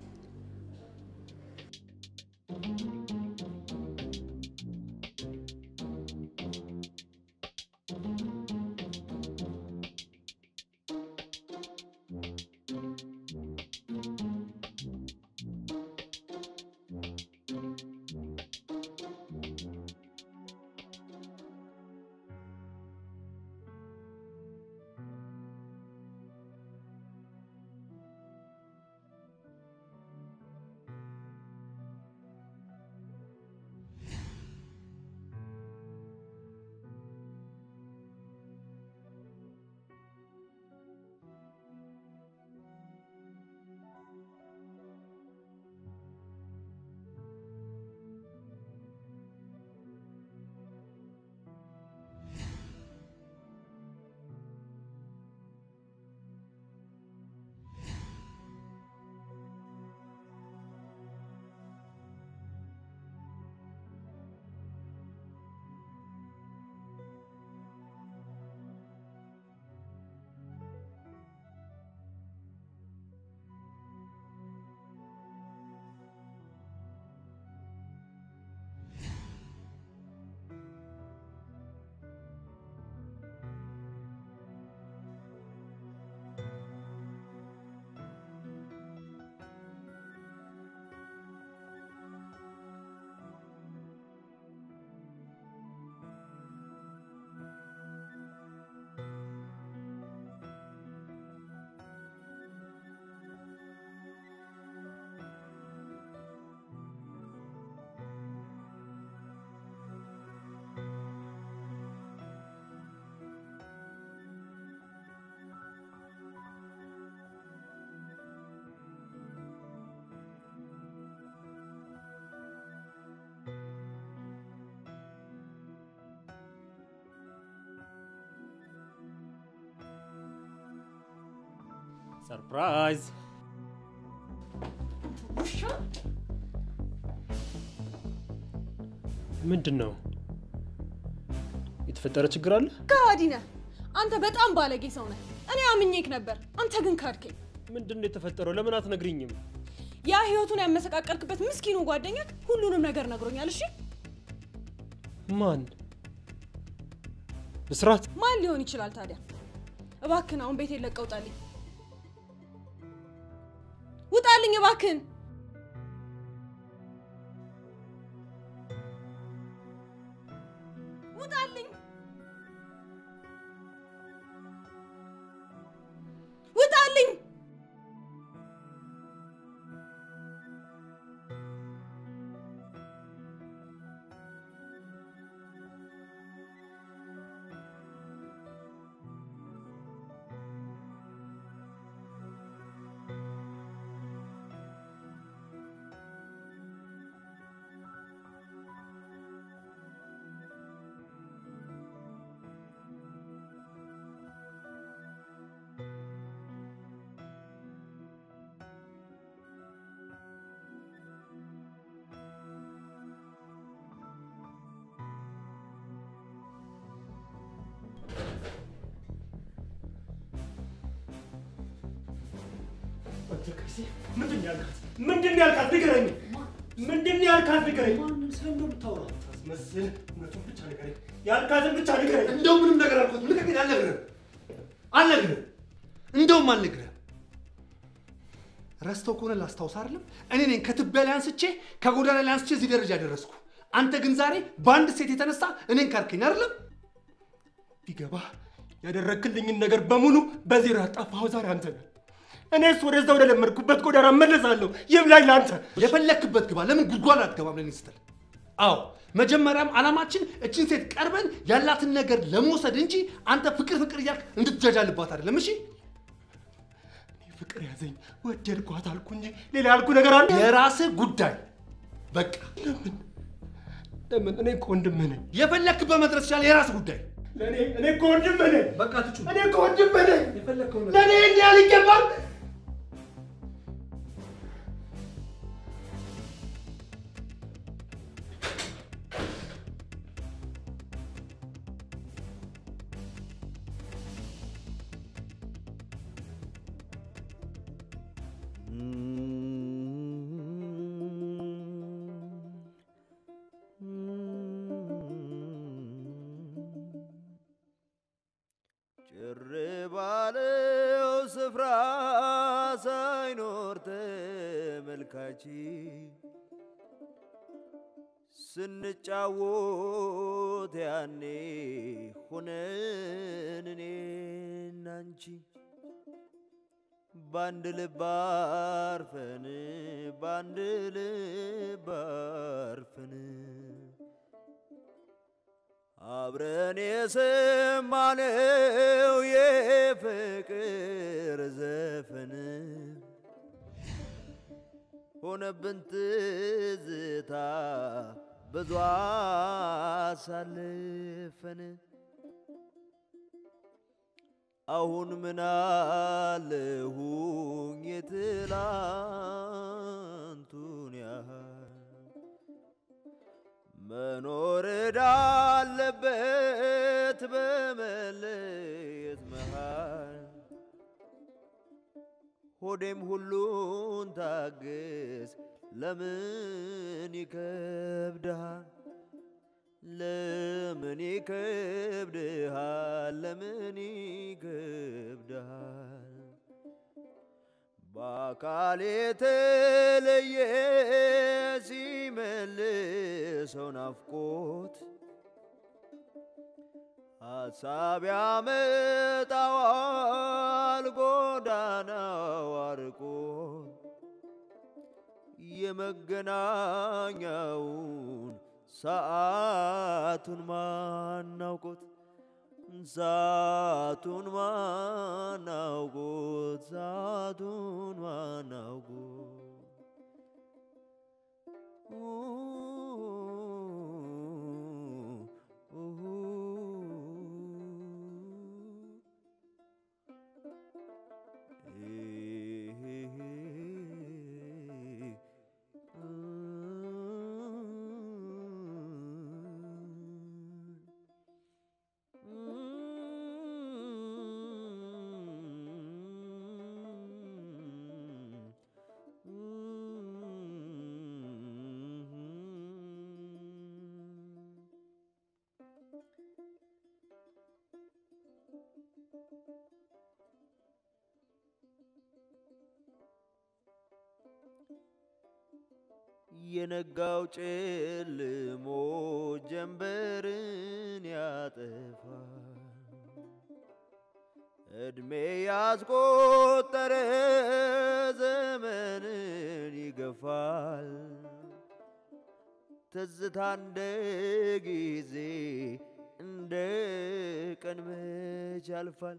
C: ሰርፕራይዝ! ምንድን ነው የተፈጠረ ችግር አለ?
K: ከሃዲ ነህ አንተ። በጣም ባለጌ ሰው ነህ። እኔ አምኜክ ነበር፣ አንተ ግን ካድከኝ።
C: ምንድን ነው የተፈጠረው? ለምን አትነግሪኝም?
K: ያ ህይወቱን ያመሰቃቀልክበት ምስኪኑ ጓደኛክ ሁሉንም ነገር ነግሮኛል። እሺ
C: ማን? ብስራት?
K: ማን ሊሆን ይችላል ታዲያ? እባክህን አሁን ቤቴን ለቀህ ውጣልኝ፣ ውጣልኝ እባክህን። ውጣልኝ፣ ውጣልኝ።
C: ምንድን ነው ያልካት? ምንድን ነው ያልካት? ንገረኝ። ምንድን ነው ያልካት? ንገረኝ።
A: ማንን ስለምንድን ነው የምታወራው?
C: መስል እውነቱን ብቻ ንገረኝ። ያልካትን ብቻ ንገረኝ።
A: እንደው ምንም ነገር አልኩት። ልቀቀኝ። አልነግርህም፣ አልነግርህም፣ እንደውም አልነግርህም። ረስተው ከሆነ ላስታውስ አይደለም እኔ ነኝ ከትቢያ ላይ አንስቼ ከጎዳና ላይ አንስቼ እዚህ ደረጃ ያደረስኩ። አንተ ግን ዛሬ በአንድ ሴት የተነሳ እኔን ካድከኝ አይደለም?
C: ቢገባ ያደረክልኝን ነገር በሙሉ በዜሮ ያጣፋኸው ዛሬ አንተ ነህ። እኔስ ወደዛ ወደ ለመድኩበት ጎዳና መለሳለሁ። ይብላኝ ለአንተ።
A: የፈለክበት ግባ። ለምን ጉድጓድ አትገባም? ለኔ ስትል አዎ፣ መጀመሪያም ዓላማችን እችን ሴት ቀርበን ያላትን ነገር ለመውሰድ እንጂ አንተ ፍቅር ፍቅር እያልክ እንድትጃጃልባት አይደለም። እሺ
C: ፍቅር ያዘኝ ወደድኳት አልኩ እንጂ ሌላ ያልኩ ነገር አለ?
A: የራስህ ጉዳይ በቃ።
C: ለምን ለምን? እኔ እኮ ወንድምህ ነኝ።
A: የፈለክበት መድረስ ይችላል። የራስህ ጉዳይ
C: ለእኔ እኔ እኮ ወንድምህ ነኝ።
A: በቃ ትጩ
C: እኔ እኮ ወንድምህ ነኝ።
A: የፈለከው
C: ለእኔ እንዲህ ያህል ይገባል?
L: ጭር ባለው ስፍራ ሳይኖር ተመልካች ስንጫወት ያኔ ሆነን እኔና አንቺ ባንድ ልብ አርፈን ባንድ ልብ አርፈን አብረን የሰማነው የፍቅር ዘፈን ሆነብን ትዝታ ብዙ አሳልፈን አሁን ምን አለሁኝ የትላንቱን ያህል መኖር ዳለበት በመለየት መሃል ሆዴም ሁሉን ታግስ ለምን ይከብድሃል ለምን ይከብድሃል ለምን ይከብድሃል በአካል የተለየ ሲመልሰው ናፍቆት ሀሳብ ያመጣዋል ጎዳናው አርቆት የመገናኛውን ሰዓቱን ማናውቆት ሰዓቱን ማናውቆት ሰዓቱን ማናውቆት የነጋው ጨልሞ ጀንበርን ያጠፋል። እድሜ ያስቆጠረ ዘመንን ይገፋል። ትዝታ እንደ ጊዜ እንደ ቀን መች ያልፋል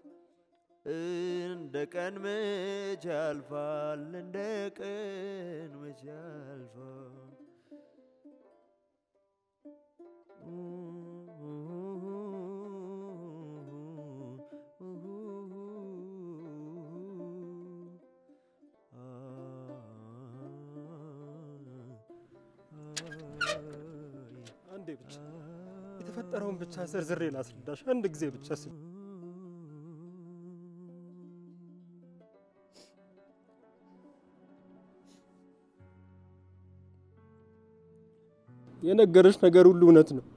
L: እንደ ቀን መች ያልፋል እንደ ቀን መች ያልፋል
C: አንዴ ብቻ የተፈጠረውን ብቻ ዘርዝሬ ላስረዳሽ። አንድ ጊዜ ብቻ ስ የነገረሽ ነገር ሁሉ እውነት ነው።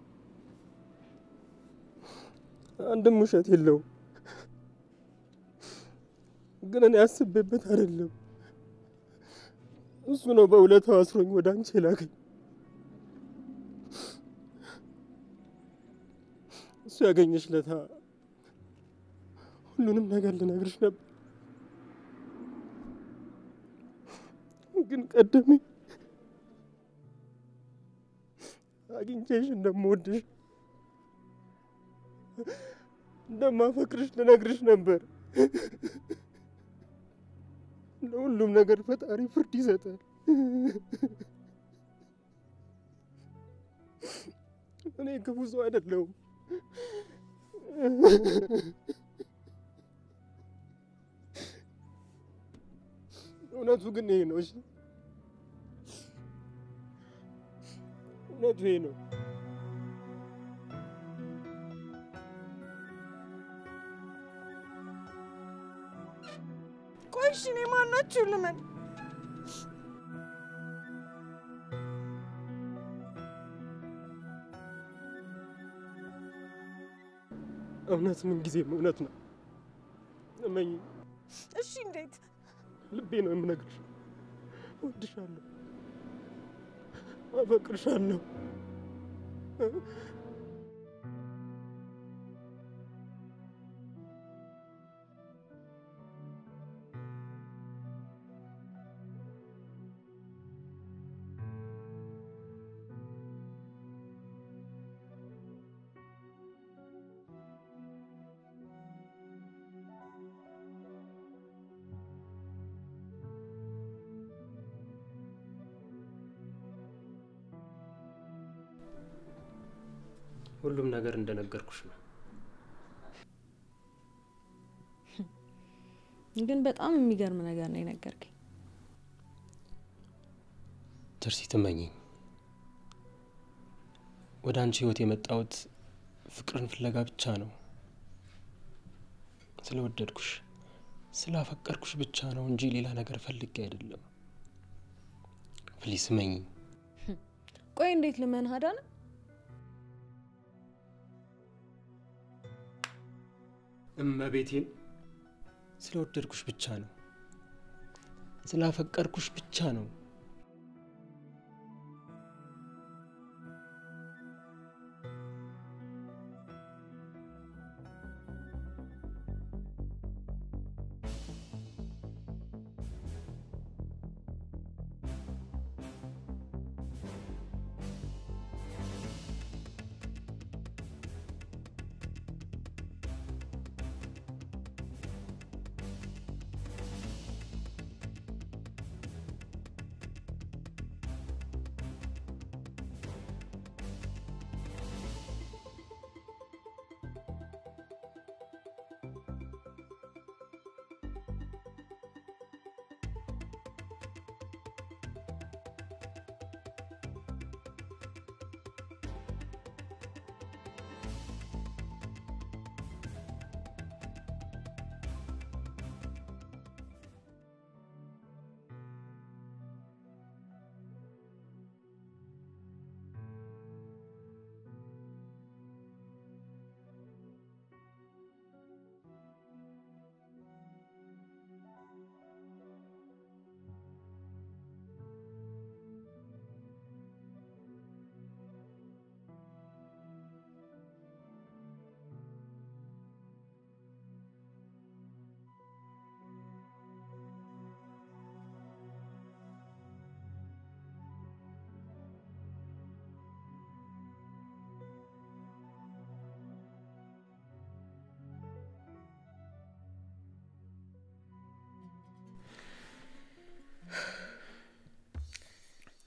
C: አንድም ውሸት የለውም። ግን እኔ አስቤበት አይደለም። እሱ ነው በውለታው አስሮኝ ወደ አንቺ የላከኝ። እሱ ያገኘሽ ለታ ሁሉንም ነገር ልነግርሽ ነበር፣ ግን ቀደመኝ። አግኝቼሽ እንደምወድሽ እንደማፈቅርሽ ልነግርሽ ነበር። ለሁሉም ነገር ፈጣሪ ፍርድ ይሰጣል። እኔ ክፉ ሰው አይደለሁም። እውነቱ ግን ይሄ ነው። እሺ፣ እውነቱ ይሄ ነው።
G: ቆይ እሺ፣ እኔ ማናችሁ ልመን?
C: እውነት ምን ጊዜም እውነት ነው። እመኝ፣
G: እሺ፣ እንዴት?
C: ልቤ ነው የምነግርሽ። እወድሻለሁ፣ አፈቅርሻለሁ። ሁሉም ነገር እንደነገርኩሽ ነው።
J: ግን በጣም የሚገርም ነገር ነው የነገርከኝ።
C: ትርሲት እመኚኝ፣ ወደ አንቺ ህይወት የመጣሁት ፍቅርን ፍለጋ ብቻ ነው። ስለወደድኩሽ ስላፈቀርኩሽ ብቻ ነው እንጂ ሌላ ነገር ፈልጌ አይደለም። ፕሊስ እመኚኝ።
J: ቆይ እንዴት ልመንህ አዳነ?
C: እመቤቴን ስለወደድኩሽ ብቻ ነው፣ ስላፈቀርኩሽ ብቻ ነው።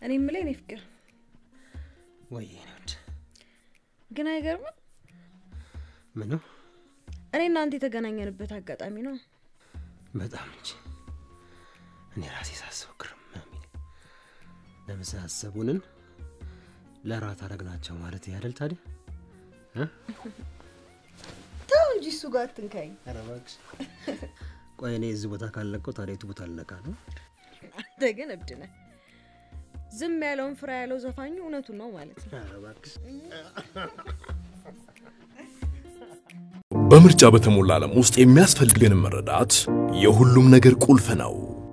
J: እኔ የምልህ የኔ ፍቅር
C: ወይ የኔ ውድ
J: ግን አይገርምም?
C: ምኑ
J: እኔ እናንተ የተገናኘንበት አጋጣሚ ነው።
C: በጣም እንጂ እኔ ራሴ ሳስበው ግርም ነው የሚለኝ። ለመሳሰቡንን ለራት አረግናቸው ማለት ያደል ታዲያ እ?
J: ተው እንጂ እሱ ጋር አትንካኝ።
C: ኧረ እባክሽ። ቆይ እኔ እዚህ ቦታ ካልነቀው ታዲያ የቱ ቦታ ልነቃ ነው?
J: አንተ ግን እብድ ነህ። ዝም ያለውን ፍራ ያለው ዘፋኙ እውነቱን ነው ማለት ነው።
C: ኧረ እባክሽ።
M: በምርጫ በተሞላ ዓለም ውስጥ የሚያስፈልገንን መረዳት የሁሉም ነገር ቁልፍ ነው።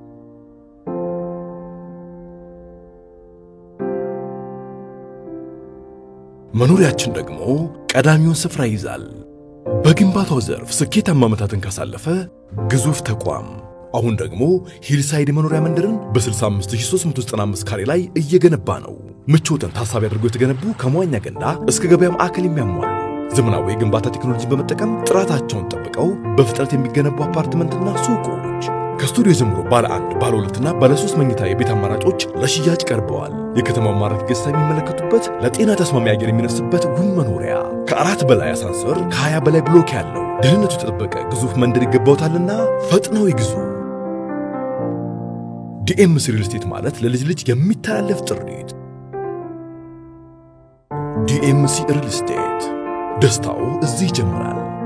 M: መኖሪያችን ደግሞ ቀዳሚውን ስፍራ ይይዛል። በግንባታው ዘርፍ ስኬታማ ዓመታትን ካሳለፈ ግዙፍ ተቋም አሁን ደግሞ ሂልሳይድ የመኖሪያ መንደርን በ65395 ካሬ ላይ እየገነባ ነው። ምቾትን ታሳቢ አድርጎ የተገነቡ ከመዋኛ ገንዳ እስከ ገበያ ማዕከል የሚያሟሉ ዘመናዊ የግንባታ ቴክኖሎጂን በመጠቀም ጥራታቸውን ጠብቀው በፍጥነት የሚገነቡ አፓርትመንትና ሱቆች ከስቱዲዮ ጀምሮ ባለ አንድ ባለ ሁለትና ባለ ሶስት መኝታ የቤት አማራጮች ለሽያጭ ቀርበዋል። የከተማው ማራኪ ገጽታ የሚመለከቱበት ለጤና ተስማሚ አየር የሚነፍስበት ውብ መኖሪያ ከአራት በላይ አሳንሰር ከ20 በላይ ብሎክ ያለው ደህንነቱ የተጠበቀ ግዙፍ መንደር ይገባውታልና ፈጥነው ይግዙ። ዲኤምሲ ሪል ስቴት ማለት ለልጅ ልጅ የሚተላለፍ ጥሪት። ዲኤምሲ ሪል ስቴት ደስታው እዚህ ይጀምራል።